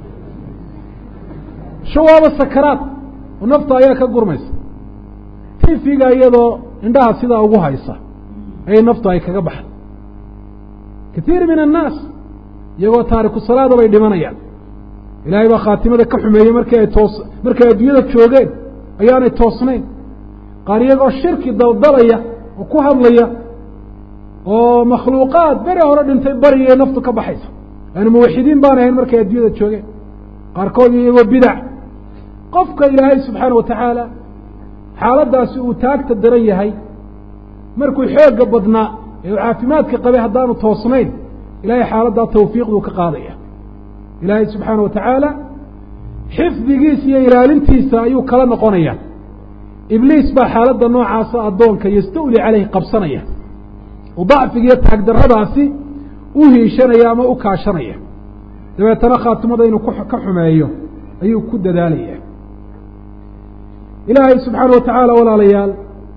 shawaaba sakaraad oo nafta ayaa ka gurmaysa t v-ga iyadoo indhaha sidaa ugu haysa ayay naftu ay kaga baxday katiir min annaas iyagoo taariku salaada bay dhimanayaan ilaahay baa khaatimada ka xumeeyey markii ay toos markay adduunyada joogeen ayaanay toosnayn qaar iyagoo shirki daldalaya oo ku hadlaya oo makhluuqaad beri hore dhintay barigay naftu ka baxaysa yaani muwaxidiin baan ahayn markay adduunyada joogeen qaarkood iyagoo bidac qofka ilaahay subxaana watacaala xaaladdaasi uu taagta daran yahay markuu xoogga badnaa ee uu caafimaadka qabay haddaanu toosnayn ilahay xaaladdaa tawfiiqduu ka qaadaya ilaahay subxaana wa tacaala xifdigiisa iyo ilaalintiisa ayuu kala noqonaya ibliis baa xaaladda noocaasa addoonka yastawli caleyhi qabsanaya oo dacfiga iyo taagdarradaasi u hiishanaya ama u kaashanaya dabeetana khaatimada inuu ka xumeeyo ayuu ku dadaalaya ilaahay subxaana wa tacaala walaalayaal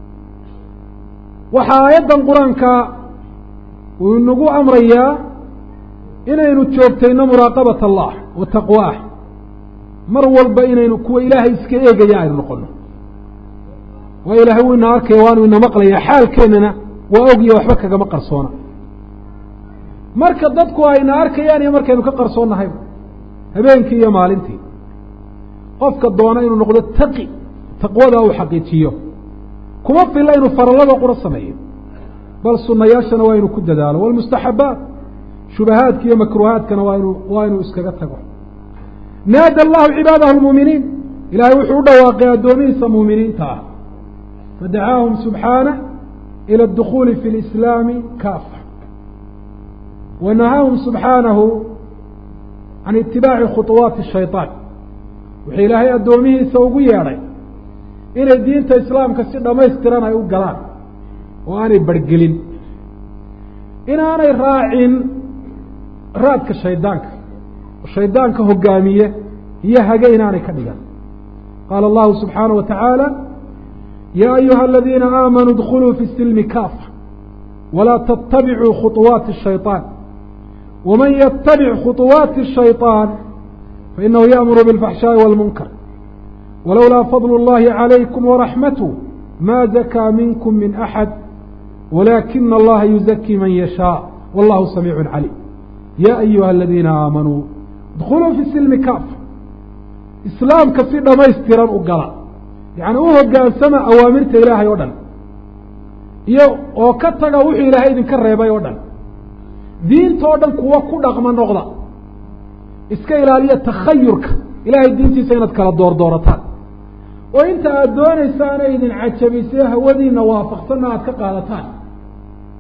waxaa aayaddan qur-aanka uu inagu amrayaa inaynu joogtayno muraaqabat allah wa taqwaah mar walba inaynu kuwa ilaahay iska eegaya aynu noqono waa ilaahay wuu ina arkaya waanu ina maqlayaa xaalkeennana waa ogya waxba kagama qarsoona marka dadku ayna arkayaan iyo markaynu ka qarsoonnahayba habeenkii iyo maalintii qofka doona inuu noqdo taqi taqwada uu xaqiijiyo kuma filla inuu farallada qura sameeyo bal sunayaashana waa inuu ku dadaalo walmustaxabaat shubahaadka iyo makruuhaadkana waa inu waa inuu iskaga tago naada allahu cibaadahu lmuuminiin ilaahay wuxuu u dhawaaqay addoomihiisa muuminiinta ah fadacaahum subxaanah ila adukhuuli fi lislaami kaafa wa nahaahum subxaanahu can itibaaci khuطuwaati shayطaan wuxuu ilaahay addoomihiisa ugu yeedhay inay diinta islaamka si dhammaystiran ay u galaan oo aanay bargelin inaanay raacin raadka shaydaanka shaydaanka hogaamiye iyo hage inaanay ka dhigan qaala allahu subxaanaه wa tacaala ya ayuha aladiina aamanuu اdkuluu fi silmi kaafa walaa tatabicuu khuطuwaati الshayطaan waman yatabic khuطuwaati الshayطaan fainahu yaأmuru biاlfaxshaaءi wاlmunkar walowlaa fadl اllahi عalaykum waraxmatه ma zakaa minkum min axad walaakina allaha yuzakii man yashaaء wallahu samiicu caliim ya ayuha aladiina aamanuu idkuluu fi silmi kaafa islaamka si dhamaystiran u gala yacni u hogaansama awaamirta ilaahay oo dhan iyo oo ka taga wuxuu ilaahay idinka reebay oo dhan diinta oo dhan kuwa ku dhaqma noqda iska ilaaliya takhayurka ilaahay diintiisa inaad kala doordoorataan oo inta aada doonaysaana idin cajabisee hawadiina waafaqsanna aada ka qaadataan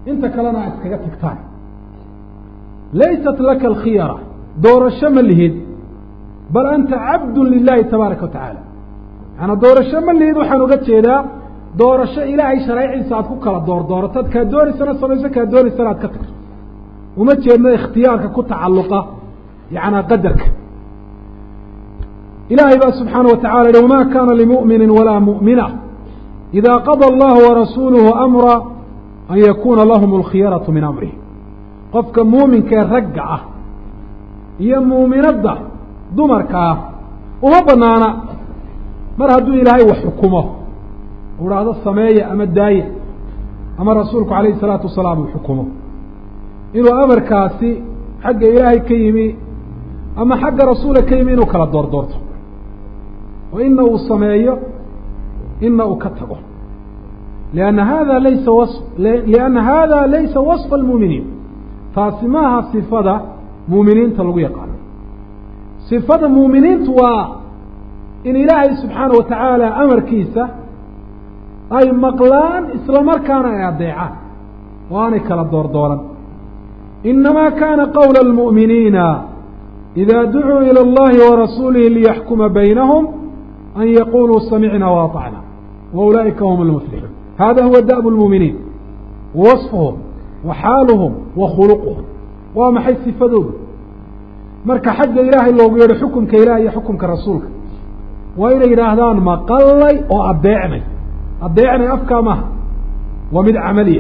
inta kalena aad iskaga tagtaan laysat laka alkhiyara doorasho ma lihid bal anta cabdun lilahi tabaaraka wa tacaala macanaa doorasho ma lihid waxaan uga jeedaa doorasho ilaahay shareeciisa aad ku kala doordoorato ad kaa doonaysana samayso kaa doonaysana aad ka tagto uma jeedno ikhtiyaarka ku tacalluqa yacnaa qadarka ilaahay baa subxaana wa tacala yihi wama kana limu'mini walaa mu'mina ida qada allahu warasuuluhu amra an yakuuna lahum alkhiyaratu min amrih qofka muuminkaee ragga ah iyo muuminadda dumarka ah uma banaana mar hadduu ilaahay wax xukumo u idhaahdo sameeya ama daaya ama rasuulku calayhi salaatu wasalaam uu xukumo inuu amarkaasi xagga ilaahay ka yimi ama xagga rasuula ka yimi inuu kala doordoorto oo ina uu sameeyo ina uu ka tago lianna hada laysa was lianna hada laysa wasfa almuuminiin taasi maaha sifada muuminiinta lagu yaqaano sifada muuminiintu waa in ilaahay subxaana wa tacaala amarkiisa ay maqlaan isla markaana ay addeecaan oo aanay kala doordooran inamaa kana qowla almu'miniina ida ducuu ilى اllahi warasuulihi liyaxkuma baynahum an yaquluu samicna waطacna wa ulaa'ika hum almuflixuun hada huwa da'b اlmuuminiin wasfuhum wa xaaluhum wa khuluquhum waa maxay sifadoodu marka xagga ilaahay loogu yeedho xukumka ilaah iyo xukumka rasuulka waa inay yidhaahdaan maqallay oo addeecnay addeecnay afkaa maha waa mid camaliya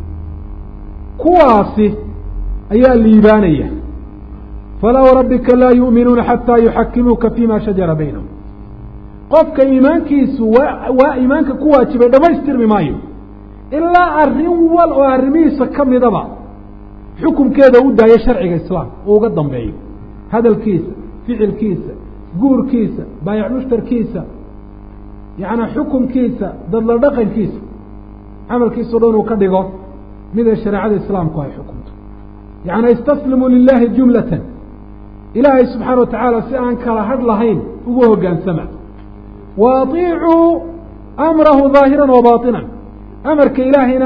kuwaasi ayaa liibaanaya falaa warabbika laa yu'minuuna xataa yuxakimuuka fima shajara baynahum qofka iimaankiisu waa waa iimaanka ku waajibay dhamaystirmi maayo ilaa arrin wal oo arrimihiisa ka midaba xukumkeeda u daayo sharciga islaamka uu uga dambeeyo hadalkiisa ficilkiisa guurkiisa baayac mushtarkiisa yacnaa xukumkiisa dadla dhaqankiisa camalkiisao dhan uu ka dhigo mida shareecada islaamku ay xukumto yacnaa istaslimuu lilahi jumlatan ilaahay subxaana wa tacaala si aan kala hadh lahayn ugu hoggaansama wa atiicuu amrahu daahiran wa baatinan amarka ilaahayna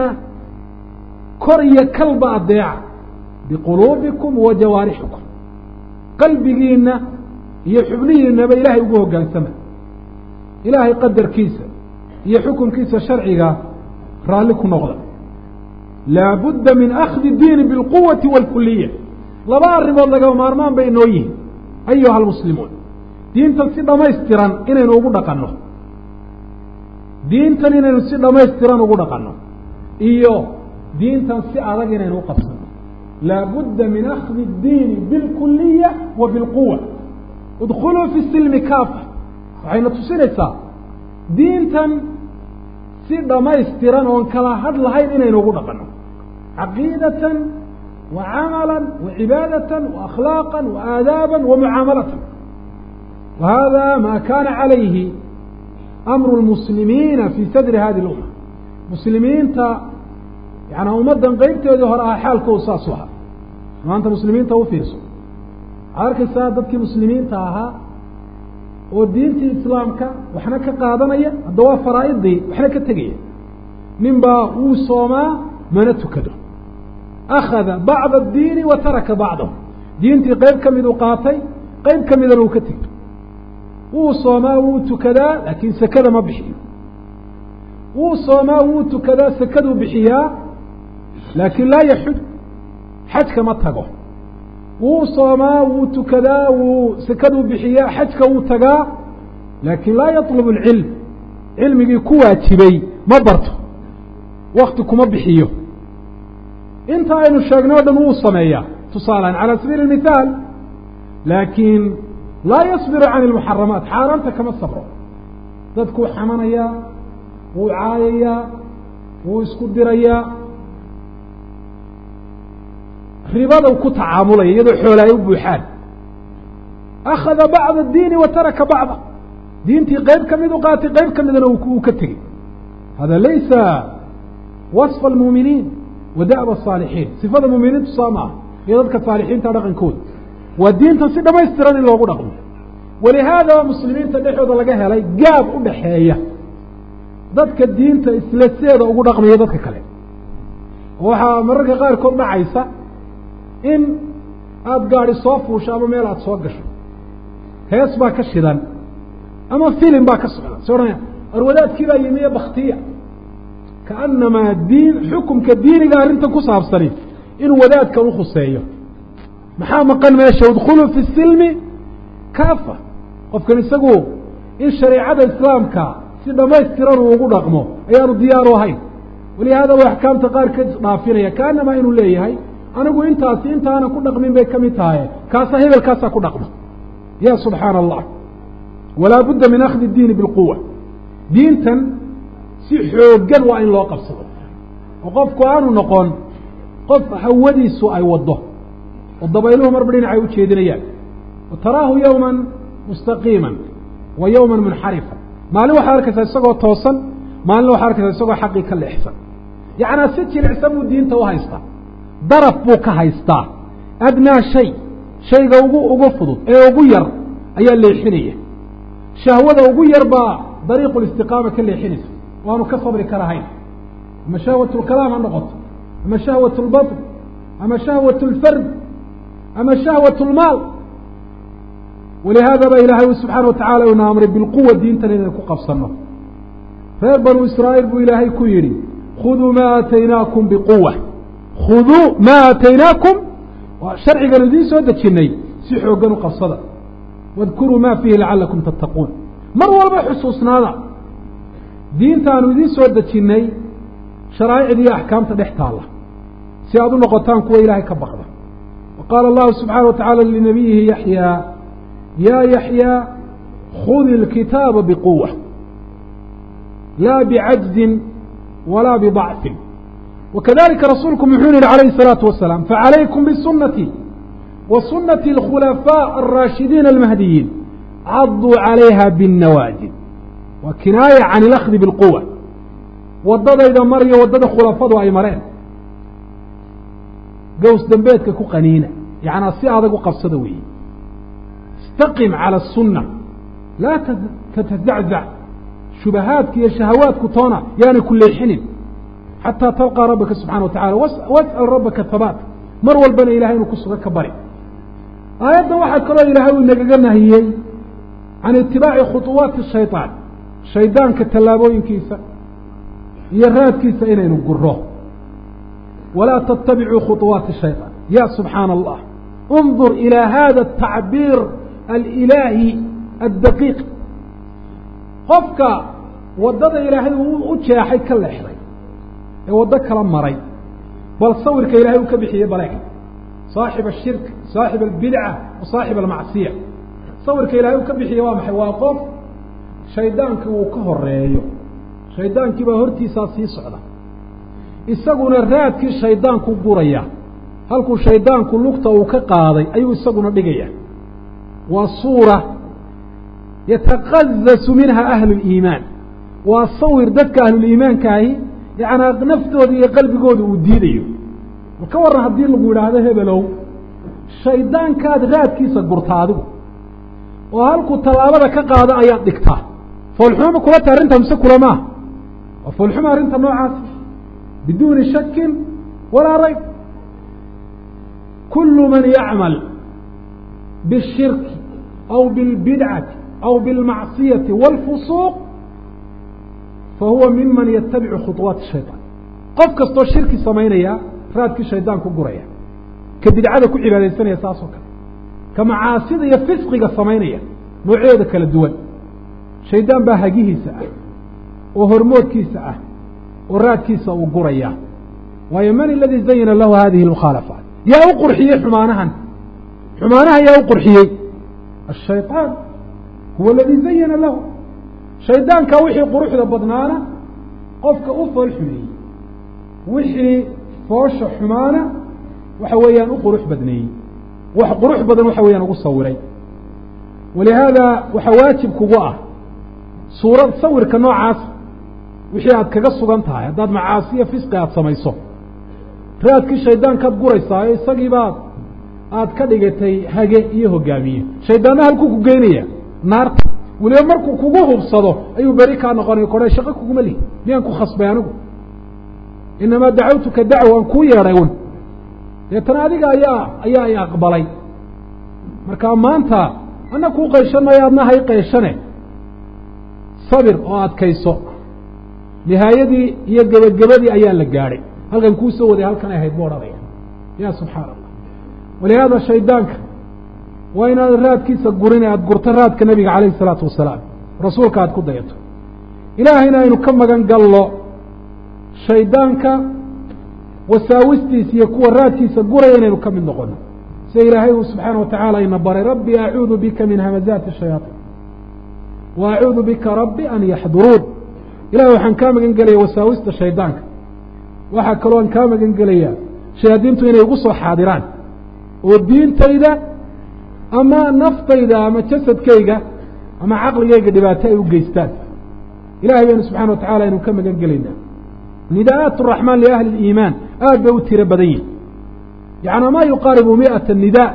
kor iyo kalba addeeca biquluubikum wa jawaarixikum qalbigiinna iyo xubnihiinaba ilaahay ugu hoggaansama ilaahay qadarkiisa iyo xukumkiisa sharciga raalli ku noqda laabudda min akhdi diini bilquwati waalkuliya laba arrimood lagaba maarmaan bay inoo yihin ayuha almuslimuun diintan si dhammaystiran inaynu ugu dhaqanno diintan inaynu si dhammaystiran ugu dhaqanno iyo diintan si adag inaynu u qabsanno laabudda min akhdi اdiini bilkuliya wa bilquwa idkhuluu fi silmi kaafa waxayna tusinaysaa diintan si dhammaystiran oon kala hadh lahayn inaynu ugu dhaqanno caqiidatan wa camala wa cibaadatan wa akhlaaqa wa aadaaba wa mucaamalatan wa hada ma kana calayhi amru lmuslimiina fi sadri hadi lumma muslimiinta yaani ummaddan qeybteedii hore ah xaalkoodu saasu ahaa maanta muslimiinta u fiirso waxaad arkaysaa dadkii muslimiinta ahaa oo diintii islaamka waxna ka qaadanaya hadda waa faraa'idii waxna ka tegaya nin baa wuu soomaa mana tukado akhada bacda addiini wa taraka bacdahu diintii qeyb ka miduu qaatay qeyb ka midana uu ka tegto wuu soomaa wuu tukadaa laakiin sekada ma bixiyo wuu soomaa wuu tukadaa sekaduu bixiyaa laakiin laa yaxuj xajka ma tago wuu soomaa wuu tukadaa wuu sekaduu bixiyaa xajka wuu tagaa laakiin laa yatlubu alcilm cilmigii ku waajibay ma barto wakti kuma bixiyo inta aynu sheegnay o dhan wuu sameeyaa tusaalean calى sabiili اmithaal laakiin laa yasbiru can اlmuxaramaat xaaraanta kama sabro dadkuu xamanayaa wuu caayayaa wuu isku dirayaa ribada ku tacaamulaya iyadoo xoola ay u buuxaan akhada bacda diini wa taraka bacda diintii qeyb ka mid u qaatay qeyb ka midana uu ka tegey hada laysa waصfa almuuminiin wa da'ba asaalixiin sifada muuminiintu saa ma ah iyo dadka saalixiinta dhaqankooda waa diintan si dhamaystiran in loogu dhaqmo walihaada muslimiinta dhexooda laga helay gaab u dhaxeeya dadka diinta isla seeda ugu dhaqmayo dadka kale oo waxaa mararka qaarkood dhacaysa in aada gaadi soo fuusho ama meel aada soo gasho hees baa ka shidan ama filim baa ka socda so odhanaya arwadaadkii baa yimiye baktiya kaanamaa diin xukumka diiniga arrintan ku saabsani inuu wadaadkan ukhuseeyo maxaa maqan meesha udkhuluu fi silmi kaafa qofkan isagu in shareicada islaamka si dhamaystiran uu ugu dhaqmo ayaanu diyaaru ahayn walihaada u axkaamta qaar ka dhaafinaya kaanamaa inuu leeyahay anigu intaasi intaanan ku dhaqmin bay ka mid tahay kaasaa hebelkaasaa ku dhaqma ya subxaana allah walaa budda min akhdi diini bilquwa diintan si xooggan waa in loo qabsado oo qofku aanu noqon qof hawadiisu ay waddo oo dabayluhu marba dhinacay u jeedinayaan wa taraahu yowman mustaqiiman wa yowman munxarifan maalin waxaad arkaysaa isagoo toosan maalin waxaad arkaysaa isagoo xaqii ka leexsan yacnaa si jilicsan buu diinta u haystaa daraf buu ka haystaa adnaa shay shayga ugu ugu fudud ee ugu yar ayaa leexinaya shahwada ugu yar baa dariiqu listiqaama ka leexinaysa waanu ka sabri karahayn ama shahwat lkalaam ha noqoto ama shahwat lbaطn ama shahwat lfard ama shahwat lmaal walihaada ba ilaahay subxaana watacala ina amray bilquwa diintan inaynu ku qabsano reer banu israa'iil buu ilaahay ku yidhi khuduu maa aataynaakum biquwa khuduu maa aataynaakum waa sharcigan idiin soo dejinay si xooggan u qabsada wadkuruu ma fiihi lacalakum tattaquun mar walba xusuusnaada diintaanu idiin soo dejinnay sharaa'icda iyo axkaamta dhex taalla si aad u noqotaan kuwa ilaahay ka baqda wa qaala allahu subxaana wa tacaala linabiyihi yaxyaa yaa yaxyaa khudi اlkitaaba biquwa laa bicajzin walaa bidacfin wakadalika rasuulku muxuu yihi alayhi الsalaatu wasalaam facalaykum bisunati wa sunati اlkhulafaaء alraashidiina almahdiyiin caduu calayha biاnnawaajid waa kinaaya can ilakdi bilquwa waddadayda mariyo waddada khulafadu ay mareen gows dambeedka ku qaniina yacnaa si adag u qabsada weeye istaqim cala asunna laa tatazaczac shubahaadka iyo shahawaadku toona yaanay ku leexinin xataa talqaa rabbaka subxana wa tacala was'al rabbaka habaat mar walbana ilahay inuu ku suga ka bari aayaddan waxaa kaloo ilaahay uu inagaga nahiyey can itibaaci khuطuwaati shayطaan shaydaanka tallaabooyinkiisa iyo raadkiisa inaynu guro walaa tattabicuu khuطuwaati shayطaan ya subxaana allah انظur ilى hada الtacbiir alilaahi addaqiiq qofka waddada ilaahay uu u jeexay ka leexday ee waddo kala maray bal sawirka ilahay uu ka bixiyey baleeg saaxib ashirk saaxib albidca wa saaxib almacsiya sawirka ilahay uu ka bixiyey waa maxay waa qof shaydaankii uu ka horeeyo shaydaankii baa hortiisaa sii socda isaguna raadkii shaydaanku guraya halkuu shaydaanku lugta uu ka qaaday ayuu isaguna dhigaya waa suura yataqazasu minha ahlu liimaan waa sawir dadka ahluliimaankaahi yacnaa naftooda iyo qalbigooda uu diidayo bal ka warran haddii lagu yidhaahdo hebelow shaydaankaad raadkiisa gurta adigu oo halkuu tallaabada ka qaado ayaad dhigtaa foolxumama kula tahay arrintaa mise kula maaha waa foolxuma arrinta noocaasi biduuni shakin walaa rayb kulu man yacmal bishirki aw bilbidcati aw bilmacsiyati wاlfusuuq fahuwa miman yatabicu khuطuwaati shayطaan qof kastoo shirki samaynaya raadkii shaydaanku guraya ka bidcada ku cibaadaysanaya saas oo kale ka macaasida iyo fisqiga samaynaya noocyooda kala duwan shaydaan baa hagihiisa ah oo hormoodkiisa ah oo raadkiisa uu guraya waayo man aladii zayana lahu hadihi اmukhaalafaat yaa u qurxiyey xumaanahan xumaanaha yaa u qurxiyey ashayطaan huwa aladii zayana lahu shaydaankaa wixii quruxda badnaana qofka u fool xumeeyey wixii foosha xumaana waxa weeyaan u qurux badneeyey wax qurux badan waxa weeyaan ugu sawiray walihaada waxaa waajib kugu ah suurad sawirka noocaas wixii aad kaga sugan tahay haddaad macaasiyo fisqi aada samayso raadkii shaydaankaad guraysaayo isagii baad aad ka dhigatay hage iyo hogaamiye shaydaanna halkuu ku geynaya naarta weliba markuu kugu hubsado ayuu beri kaa noqonaya kodhe shaqo kuguma lihi miyaan ku khasbay anigu inamaa dacawtuka dacwa waan kuu yeedhay un deetana adiga ayaa ayaa i aqbalay marka maanta ana kuu qayshan maayo adna hay qayshane sabir oo adkayso nihaayadii iyo gebagabadii ayaa la gaadhay halkan kuu soo waday halkan ay ahayd bu odhanaya ya subxaana allah walihaada shaydaanka waa inaad raadkiisa gurin aada gurto raadka nebiga calayhi isalaatu wasalaam rasuulka aada ku dayato ilaahayna aynu ka magan gallo shaydaanka wasaawistiisa iyo kuwa raadkiisa guraya inaynu ka mid noqono sida ilaahay uu subxaana watacaala ina baray rabbi acuudu bika min hamazaati shayaaطin wa acuudu bika rabbi an yaxduruun ilahay waxaan kaa magan gelaya wasaawista shaydaanka waxaa kaloo aan kaa magan gelayaa shayaadiintu inay igu soo xaadiraan oo diintayda ama naftayda ama jasadkayga ama caqligayga dhibaato ay u geystaan ilahay baynu subxana wa tacala aynu ka magan gelaynaa nidaa'aat araxmaan liahli اliimaan aad bay u tiro badan yihin yacnaa maa yuqaaribu mi'ata nidaa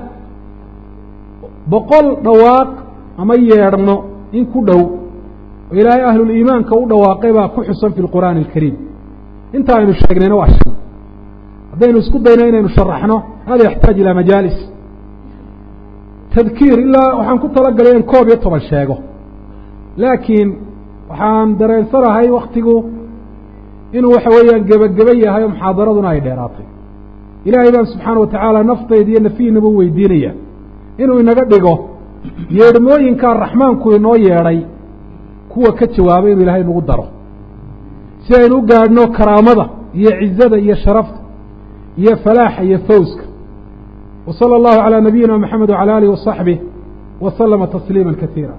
boqol dhawaaq ama yeedhno in ku dhow oo ilaahay ahluliimaanka u dhawaaqay baa ku xusan fi lqur'aani alkariim inta aynu sheegnayna waa shan haddaynu isku dayno inaynu sharaxno hada yaxtaaj ilaa majaalis tadkiir ilaa waxaan ku talagalay in koob iyo toban sheego laakiin waxaan dareensanahay waktigu inuu waxa weeyaan gebageba yahay oo muxaadaraduna ay dheeraatay ilaahay baan subxaana wa tacaala naftayda iyo nafihiinaba u weydiinaya inuu inaga dhigo yeedhmooyinkaa raxmaanku inoo yeedhay kuwa ka jawaabay inuu ilaahay nagu daro si aynu u gaadhno karaamada iyo cizada iyo sharafta iyo falaaxa iyo fawska wa sala allahu calaa nabiyina maxamed wacala alih wasaxbih wa salama tasliima kasiira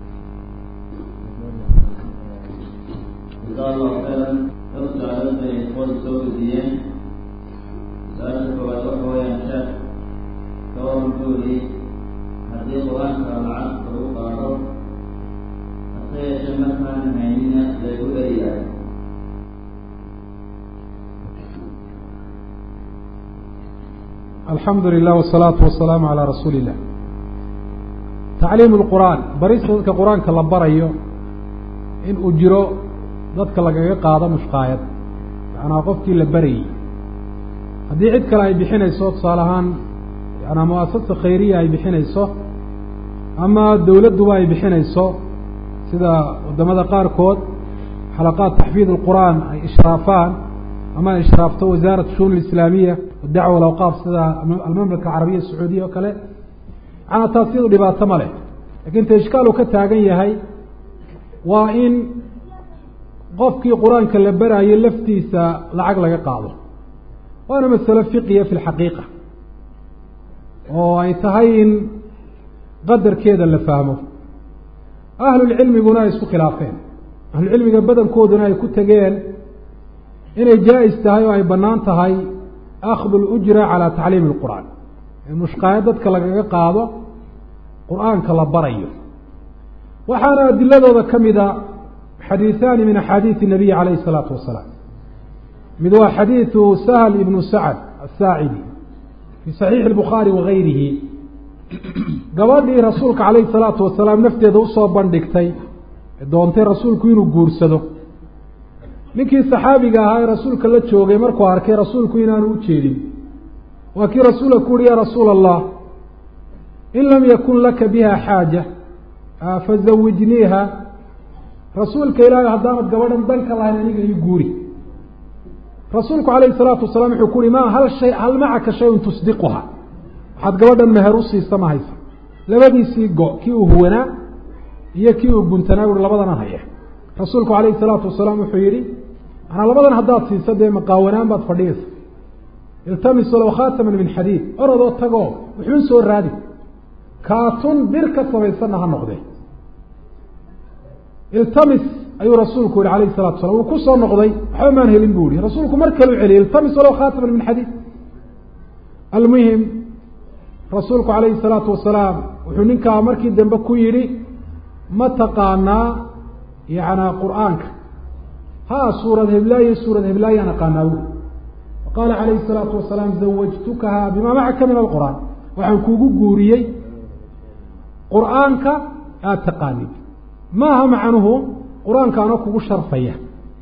jasaa allahu khayran dad su-aalood bay ikhwadu soo gudiyeen su-aasha koowaad waxa weeyaan sheekh ka waran buuli haddii qur-aanka lacag lagu qaado hase yeeshee markaan haynina laygu eriyahay alxamdu lilah wsalaatu wasalaamu calaa rasuuli illah tacliimu lqur'aan barista dadka qur-aanka la barayo in uu jiro dadka lagaga qaado mushqaayad macnaa qofkii la barayey haddii cid kale ay bixinayso tusaale ahaan yanaa muasasa khayriya ay bixinayso ama dowladduba ay bixinayso sida waddamada qaarkood xalaqaat taxfiid alqur'aan ay ishraafaan ama ay ishraafto wasaarat shuun alislaamiya dacwa alawqaaf sida almamlaka alcarabiya sacuudiya oo kale macnaa taas iyadu dhibaato ma leh lakiin ta ishkaal uu ka taagan yahay waa in qofkii qur-aanka la baraayo laftiisa lacag laga qaado waana masalo fiqiya fi lxaqiiqa oo ay tahay in qadarkeeda la fahmo ahlulcilmiguna ay isku khilaafeen ahlucilmiga badankooduna ay ku tegeen inay jaa-is tahay oo ay bannaan tahay akhdu lujra calaa tacliimi lqur'aan in mushqaayo dadka lagaga qaado qur-aanka la barayo waxaana adiladooda ka mida xadiiثaani min axaadiiثi الnabiyi calayh الsalaatu wasalaam mid waa xadiiثu sahl ibnu sacd asaacidi fii صaxiixi الbukhaari wagayrihi gabadhii rasuulka calayh الsalaatu wasalaam nafteeda usoo bandhigtay ee doontay rasuulku inuu guursado ninkii saxaabiga ahaa ee rasuulka la joogay markuu arkay rasuulku inaanu u jeedin waa kii rasuulka ku uhi ya rasuula allah in lam yakun laka biha xaaja fazawijniiha rasuulka ilaahay haddaanad gabadhan danka lahayn aniga ii guuri rasuulku calayhi salaatu wasalaam wuxuu ku uhi ma hal shay hal macaka shayun tusdiquha waxaad gabadhan meher u siisa ma haysa labadiisii go kii uu huwanaa iyo kii uu guntanaa uhi labadana haya rasuulku calayhi salaatu wasalaam wuxuu yidhi manaa labadan haddaad siiso dee maqaawanaan baad fadhiyaysa iltamisu low khaataman min xadiid orodoo tagoo wuxuun soo raadi kaatun bir ka samaysanna ha noqdee iltamis ayuu rasuulku yihi alayh salatu salam wuu ku soo noqday waxba maan helin bu ihi rasuulku mar kale u celiyay iltamis walow khaataman min xadiid almuhim rasuulku calayhi salaatu wasalaam wuxuu ninkaa markii dambe ku yidhi ma taqaanaa yanaa qur'aanka ha suurad heblaaye suurad heblaayaan aqaanaa bu qaala calayhi salaatu wasalaam zawajtukaha bimaa macaka min alqur'aan waxaan kuugu guuriyey qur'aanka aada taqaanid maaha macnuhu qur-aankaana kugu sharfaya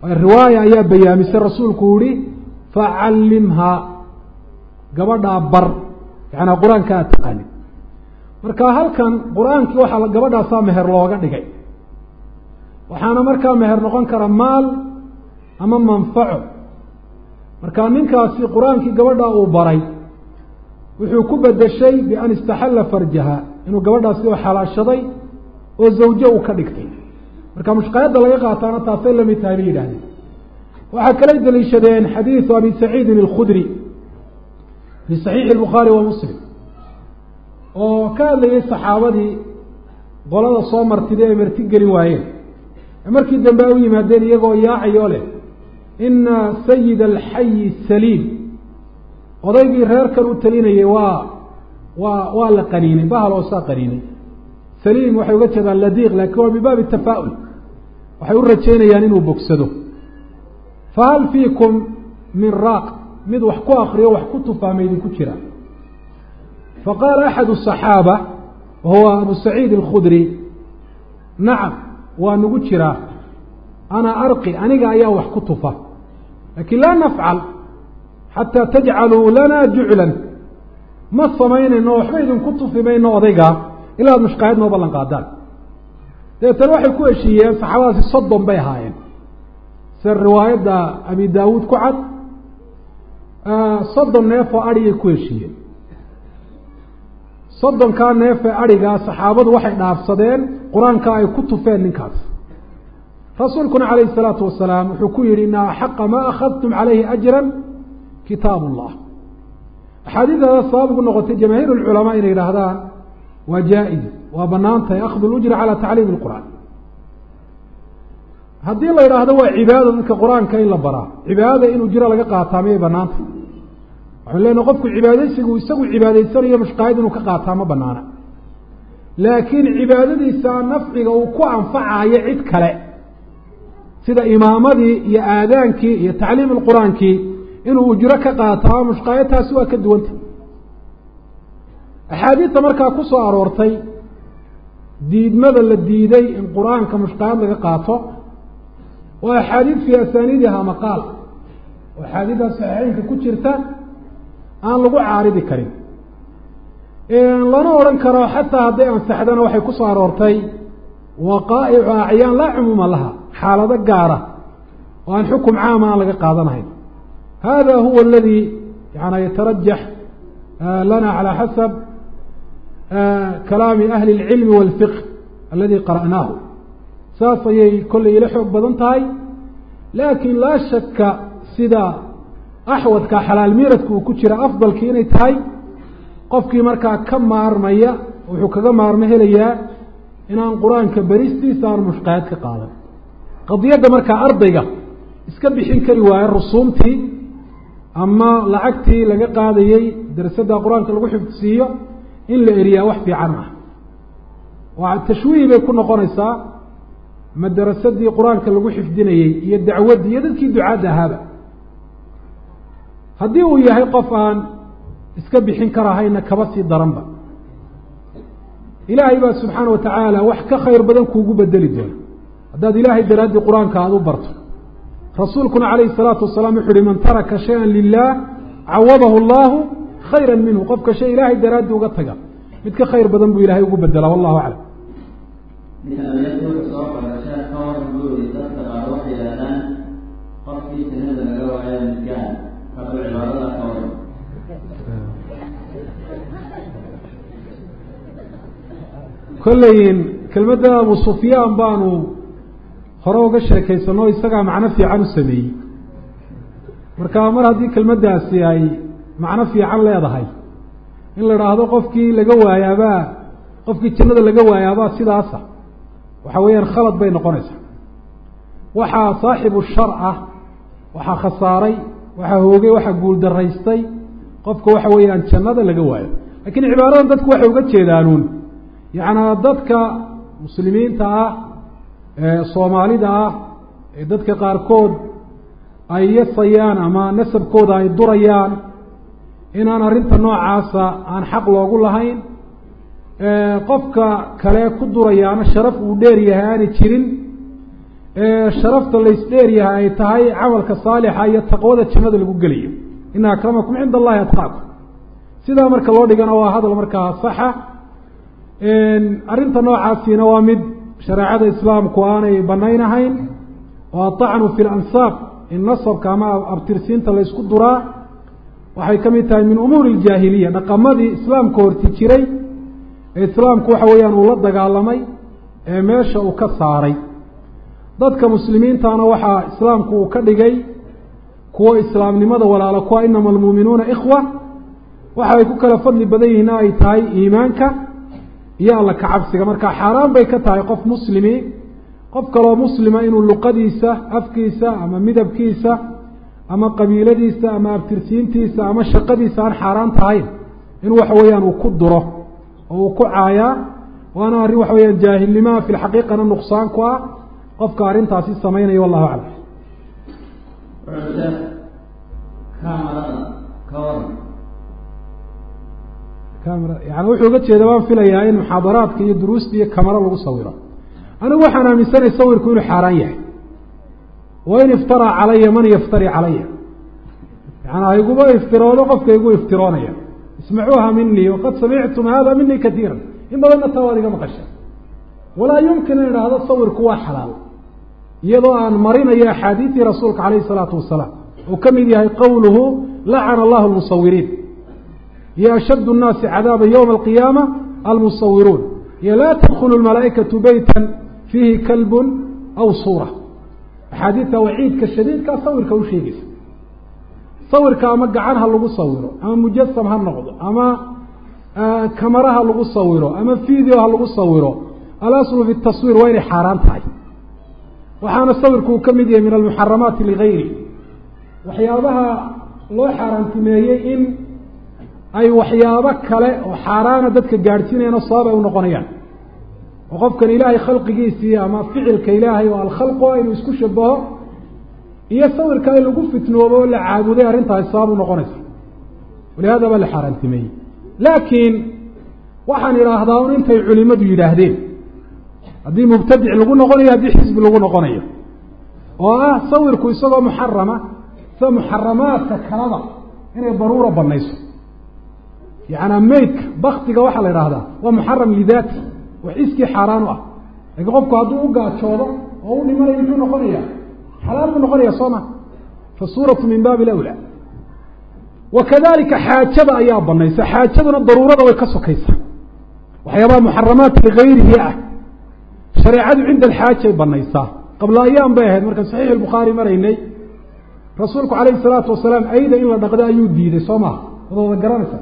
riwaaya ayaa bayaamisay rasuulku yihi facallimhaa gabadhaa bar yacanaa qur-aanka aad taqaanid marka halkan qur-aankii waxaa gabadhaasaa meher looga dhigay waxaana markaa meher noqon kara maal ama manfaco marka ninkaasi qur-aankii gabadhaa uu baray wuxuu ku bedeshay bian istaxalla farjaha inuu gabadhaasi oo xalaashaday oo zawjo uu ka dhigtay marka mushqaayadda laga qaataana taasay lamid tahay bay yidhahdeen waxaa kala daliishadeen xadiidu abi saciidin alkhudri fii saxiixi albukhaari wa muslim oo ka hadlayay saxaabadii qolada soo martiday ay marti gelin waayeen markii dambe ay u yimaadeen iyagoo yaacayoo leh ina sayida alxayi saliim odaygii reerkan u talinayay waa waa waa la qaniinay bahal oo saa qaniinay saliim waxay uga jeedaan ladiiq laakiin waa min baabi tafaa'ul waxay u rajaynayaan inuu bogsado fahal fiikum min raaq mid wax ku akriyo wax ku tufaama idinku jira faqaala axadu الصaxaaba wahuwa abu saciid اlkhudri nacam waa nagu jiraa ana arqi aniga ayaa wax ku tufa lakin laa nafcal xataa tajcaluu lana juclan ma samaynayno waxba idinku tufi mayno odaygaa ilaa ad mushqaayad noo ballan qaadaan dabeetana waxay ku heshiiyeen saxaabadaasi soddon bay ahaayeen sida riwaayadda abi daawuud ku cad soddon neef oo adhigay ku heshiiyeen soddonkaa neef ee adhigaa saxaabadu waxay dhaafsadeen qur-aanka ay ku tufeen ninkaas rasuulkuna calayhi isalaatu wasalaam wuxuu ku yihi ina axaqa maa akhadtum calayhi ajran kitaab ullah axaadiidada sabab ugu noqotay jamaahiir lculamaa inay yidhaahdaan waa jaa-iz waa banaan tahay akhdu lujra calaa tacliimi lqur'aan haddii la yidhaahdo waa cibaada dadka qur-aanka in la baraa cibaadada in ujro laga qaataa miyay banaanta waxanu leenahay qofku cibaadaysigu isagu cibaadaysanayo mushqaayad inuu ka qaataa ma banaana laakiin cibaadadiisa nafciga uu ku anfacayo cid kale sida imaamadii iyo aadaankii iyo tacliim lqur-aankii inuu ujro ka qaataa mushqaayadtaasi waa ka duwanta axaadiidta markaa ku soo aroortay diidmada la diiday in qur-aanka mushqaayad laga qaato waa axaadiid fii asaaniidiha maqaal oo axaadiidda saxiixeynka ku jirta aan lagu caaridi karin lana odhan karo xataa hadday ansaxdana waxay ku soo aroortay waqaa'icu acyaan laa cumuuma laha xaalado gaara oo aan xukum caama aan laga qaadanahayn hada huwa aladi yana yatarajax lana calى xasab kalaami ahli اlcilmi wاlfiqh aladi qara'naahu saas ayay kollay ila xoog badan tahay laakin laa shaka sida axwadka xalaal miiradka uu ku jira afdalkii inay tahay qofkii markaa ka maarmaya wuxuu kaga maarmo helayaa inaan qur-aanka beristiisa aan mushqaayad ka qaadan qadiyadda markaa ardayga iska bixin kari waayo rusuumtii ama lacagtii laga qaadayey darasadda qur-aanka lagu xifdisiiyo in la eriyaa wax fiican ah waa tashwiih bay ku noqonaysaa madarasadii qur-aanka lagu xifdinayey iyo dacwaddii iyo dadkii ducaadda ahaaba haddii uu yahay qof aan iska bixin karahayna kaba sii daranba ilaahay baa subxaana wa tacaala wax ka khayr badan kuugu bedeli doona haddaad ilaahay daraaddii qur-aanka aada u barto rasuulkuna calayhi salaatu wasalaam wuxu uhi man taraka shay-an lilah cawadahu allahu khayra minhu qofka shay ilaahay daraaddii uga taga mid ka khayr badan buu ilahay ugu bedelaa wallahu aclam soo qorashaa ka waran buuri dadka qaar waxay yidhahdaan qofkii sinada laga waayo midgaan hadduu cibaadada ka waran kolleyin kelmadda abu sufyaan baanu hore uga sheekaysano isagaa macno fiican u sameeyey marka mar haddii kelmaddaasi ay macno fiican leedahay in la idhaahdo qofkii laga waayaabaa qofkii jannada laga waayaabaa sidaasa waxa weeyaan khalad bay noqonaysaa waxaa saaxibu shar ah waxaa khasaaray waxaa hoogay waxaa guuldaraystay qofka waxa weeyaan jannada laga waayo lakiin cibaaradan dadku waxay uga jeedaanuun yacnaa dadka muslimiinta ah ee soomaalida ah ee dadka qaarkood ay yasayaan ama nasabkooda ay durayaan inaan arrinta noocaasa aan xaq loogu lahayn qofka kale ku durayaana sharaf uu dheer yahay aanay jirin sharafta laysdheeryahay ay tahay camalka saalixa iyo taqwada jannada lagu gelayo ina akramakum cinda allahi atqaakum sidaa marka loo dhigana waa hadal markaa saxa arrinta noocaasiina waa mid shareecada islaamku aanay banaynahayn oo aطacnu fi lansaab in nasabka ama abtirsiinta laysku duraa waxay ka mid tahay min umuuri iljaahiliya dhaqamadii islaamka horti jiray ee islaamku waxa weeyaan uu la dagaalamay ee meesha uu ka saaray dadka muslimiintana waxaa islaamku uu ka dhigay kuwo islaamnimada walaalo kuwa inama almuuminuuna ikhwa waxa ay ku kala fadli badan yihiin ay tahay iimaanka iyo alla kacabsiga marka xaaraan bay ka tahay qof muslimi qof kaloo muslima inuu luqadiisa afkiisa ama midabkiisa ama qabiiladiisa ama abtirsiintiisa ama shaqadiisa aan xaaraan tahayn in waxa weeyaan uu ku duro oo uu ku caayaa waana arrin waxa weyaan jaahilnimaa fi lxaqiiqana nuqsaan ku ah qofka arrintaasi samaynaya wallahu aclam kamarada ka waran yani wuxuu uga jeeda waan filayaa in muxaadaraadka iyo duruusta iyo kamaro lagu sawiro anigu waxaan aaminsanay sawirku inuu xaaraan yahay wa in iftaraa calaya man yaftari calaya yani hayguma iftiroodo qofka igu iftiroonaya ismacuuha minii waqad samictum hada minii katiira in badanna taa waad iga maqasha walaa yumkin in idhaahdo sawirku waa xalaal iyadoo aan marinayo axaadiidii rasuulka calayhi isalaatu wasalaam uu ka mid yahay qowluhu lacana allahu lmusawiriin iyo ashaddu nnaasi cadaaba ywma alqiyaama almusawiruun iyo laa tadkhulu lmalaa'ikatu beytan fiihi kalbun aw suura axaadiidta waciidka shadiidkaa sawirka u sheegaysa sawirka ama gacan ha lagu sawiro ama mujasam ha noqdo ama kamara ha lagu sawiro ama video ha lagu sawiro alaslu fi taswiir waa inay xaaraan tahay waxaana sawirku uu ka mid yahay min almuxaramaati ligayri waxyaabaha loo xaaraantimeeyey in ay waxyaabo kale oo xaaraana dadka gaadhsiinayana sabab ay u noqonayaan oo qofkan ilaahay khalqigiisii ama ficilka ilaahay oo alkhalqu ah inuu isku shabaho iyo sawirka in lagu fitnoobo oo la caabuday arrintaasi sabab u noqonaysa walihada baa la xaaraantimeeyey laakiin waxaan idhaahdaa un intay culimadu yidhaahdeen haddii mubtadic lagu noqonayo haddii xisbi lagu noqonayo oo ah sawirku isagoo muxarama sida muxaramaadka kalada inay daruura banayso yacanaa meydka baktiga waxaa la idhaahdaa waa muxaram lidaati wax iskii xaaraan u ah laakiin qofku hadduu u gaajoodo oo u dhimanayo muxuu noqonaya xalaal buu noqonaya soo ma fasuuratu min baabi lawla wa kadalika xaajada ayaa banaysa xaajaduna daruurada way ka sokaysaa waxyaabaha muxaramaat ligayrihi ah shareecadu cinda alxaajay banaysaa qabla ayaam bay ahayd markaan saxiix albukhaari maraynay rasuulku calayhi salaatu wasalaam ayda in la dhaqdo ayuu diiday soo maha wada wada garanaysa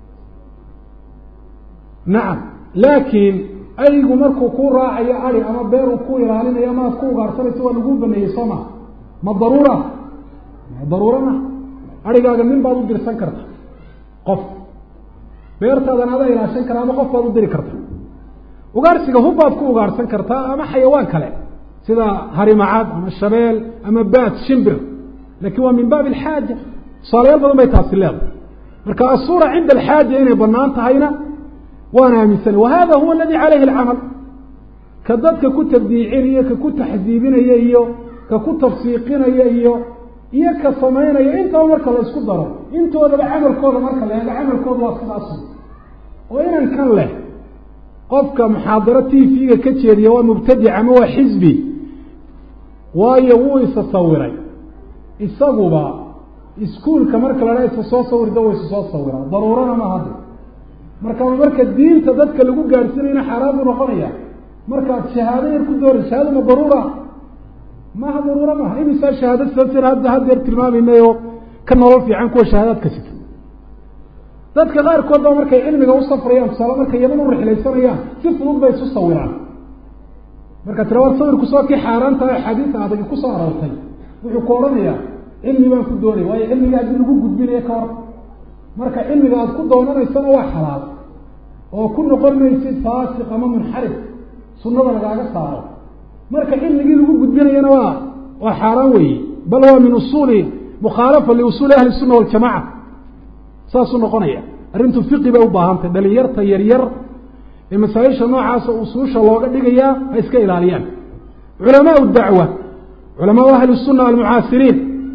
nacam laakiin aygu markuu ku raacayo adi ama beer uu ku ilaalinayo ama aad ku ugaarsanayso waa laguu baneeyey soo maha ma daruura daruura ma adhigaaga nin baad u dirsan karta qof beertaadan adaa ilaashan kara ama qof baad u diri karta ugaarsiga hubbaad ku ugaarsan kartaa ama xayawaan kale sida harimacad ama shabeel ama baad shimbir lakin waa min baabi alxaaja tusaalayaal badan bay taasi leedahay marka asuura cinda alxaaja inay banaan tahayna waan aaminsanay wa hada huwa aladi calayhi alcamal ka dadka ku tabdiicinaya ka ku taxdiibinaya iyo ka ku tafsiiqinaya iyo iyo ka samaynaya intaba marka la isku daro intoodaba camalkooda marka la eego camalkooda waa sidaas oo inan kan leh qofka muxaadaro t v-ga ka jeediya waa mubtadic ama waa xisbi waayo wuu isa sawiray isaguba iskuolka marka la dhaa isa soo sawirda wa isa soo sawiraa daruurana ma hadda marka marka diinta dadka lagu gaadhsiinayna xaaraan buu noqonaya markaad shahaado yar ku doora shahaado ma daruura maha daruura maha imisaa shahaado sidaasir hadda haddeer tilmaamaynayo ka nolol fiican kuwa shahaadaadka sita dadka qaarkood baa markay cilmiga u safrayaan tusaale markay yaman u rixlaysanayaan si fudud bay isu sawiraan marka tira waa sawirku soo kii xaaraantaha axaadiisa adag ku soo aroortay wuxuu ku odhanayaa cilmi baan ku doonay waayo cilmiga haddii lagu gudbinayo ka hor marka cilmiga aada ku doonanaysana waa xalaal oo ku noqon maysid faasiq ama munxarif sunnada lagaaga saaro marka cilmigii lagu gudbinayana waa waa xaaraan weeye bal waa min usuuli mukhaalafa liusuuli ahli sunna waljamaca saasuu noqonaya arrintu fiqi bay u baahantay dhalinyarta yaryar ee masaa-isha noocaasa usuusha looga dhigayaa ha iska ilaaliyaan culamaau dacwa culamaau ahli sunna almucaasiriin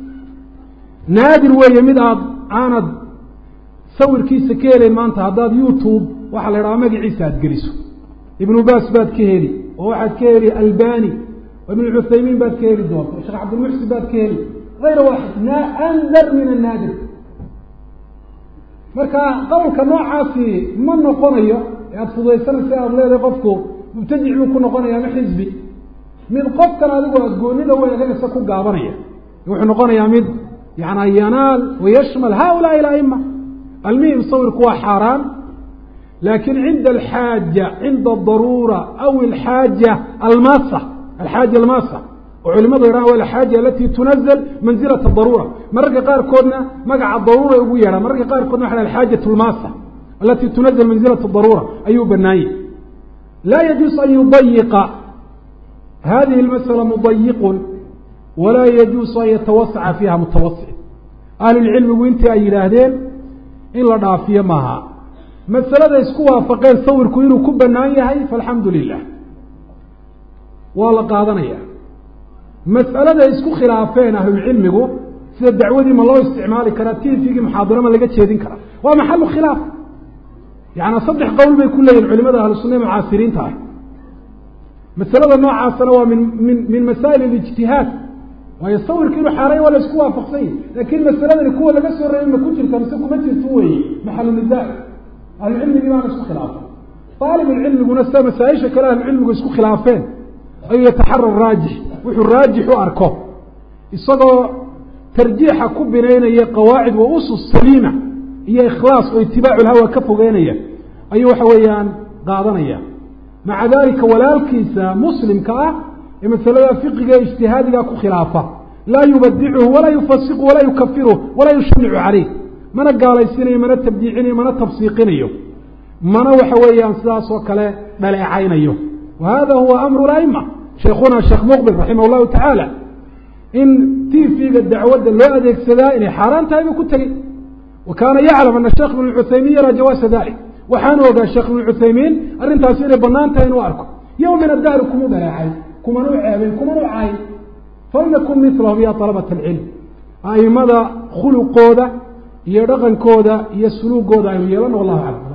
naadir weeye mid aad aanad sawirkiisa ka helayn maanta haddaad youtube waxaa la idhaha magaciisa aada geliso ibnu baas baad ka heli oo waxaad ka heli albani oo ibn cuthaymiin baad ka heli doonta sheekh cabdilmuxsin baad ka heli ayra waaxid andar min annaadir marka qowlka noocaasi ma noqonayo ee aada fudaysanaysa aada leedahay qofku mubtadic buu ku noqonaya ama xisbi mid qofkan adigu aad goonida weeganaysa ku gaabanaya wuxuu noqonayaa mid yana yanaal wayashmal haulaai alaima almuhim sawirku waa xaaraan lakin cinda alxaaja cinda adaruura aw alxaaja almasa alxaaja almasa oo culimadu yadhahan wa alxaaja alati tunazl manzilata daruura mararka qaarkoodna magaca daruura ugu yeedhaan mararka qaarkoodna waxa alxaajat lmasa alati tunazl manzilata daruura ayuu banaanyay laa yajuus an yudayiqa hadihi اlmasأla mudayiqun walaa yajuusu an yatawasaca fiiha mutawasic ahlulcilmigu intii ay yidhaahdeen in la dhaafiyo maaha masalada isku waafaqeen sawirku inuu ku banaan yahay faalxamdu lilah waa la qaadanaya mas'alada isku khilaafeen ahlulcilmigu sida dacwadii ma loo isticmaali karaa tifigii muxaadaro ma laga jeedin karaa waa maxalu khilaaf yaani saddex qowl bay ku leeyihin culimada ahlu sunna mucaasiriinta ah masalada noocaasana waa min min min masaa'il alijtihaad waayo sawirka inuu xaaraya waa la isku waafaqsan yahi lakin masaladani kuwa laga soo reebay ma ku jirta mise kuma jirto weeye maxalu nisaa ahlucilmigii baana isku khilaafay aalibulcilmiguna sida masaa-isha kale ahlucilmigu isku khilaafeen ayuu yataxara raajix wuxuu raajix u arko isagoo tarjiixa ku binaynaya qawaacid wa usus saliima iyo ikhlaas oo itibaacu lhawa ka fogeynaya ayuu waxa weeyaan qaadanaya maca dalika walaalkiisa muslimka ah ee masalada fiqiga ijtihaadiga ku khilaafa laa yubadicuhu walaa yufasiqu walaa yukafiruh walaa yushanicu caleyh mana gaalaysiinayo mana tabdiicinayo mana tabsiiqinayo mana waxa weeyaan sidaas oo kale dhaleecaynayo wa hada huwa amru laima sheikhuna sheekh muqbil raximah llahu tacaala in tifiga dacwadda loo adeegsadaa inay xaaraan tahay buu ku tegey wa kaana yaclam ana sheekh ibn cuthaymiin yaraa jawaasa dalik waxaanu ogaa sheekh ibn cuthaymiin arrintaasi inay banaan tahay inuu arko yowm min adahri kumu dhaleecay kumanu ceebay kumanu caay falnakun milahum ya alabat alcilm aimada khuluqooda iyo dhaqankooda iyo suluugooda aynu yeelano wallahu aclam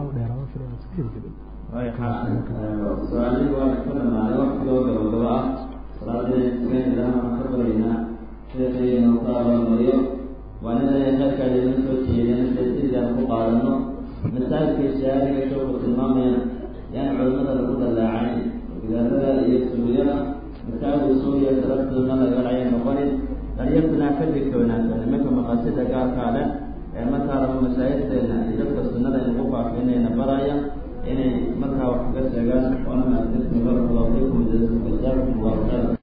su-aalihii waana ka dhamaaday waktigoo gabagabo ah salaadinayskeenidahana ka baraynaa sheekaynu ka abaalmariyo waa inay kheyrkaada ina soo jeedeen sidaan ku qaadano masaajidka ishaariga showku tilmaamayana yaan culimada lagu dallaacayn gidaarada iyo suulyada masaajid suuriya saraftuna lagalacay noqonin daryartuna ka digtoonaata nimanka maqaasida gaarkaa leh ee markaa raba masaajidteena iyo dadka sunnada inagu faafinayna baraya inay markaa wax kaga sheegaan waana mahadsantihin barakallahu fiikum jazaakum allahu khayra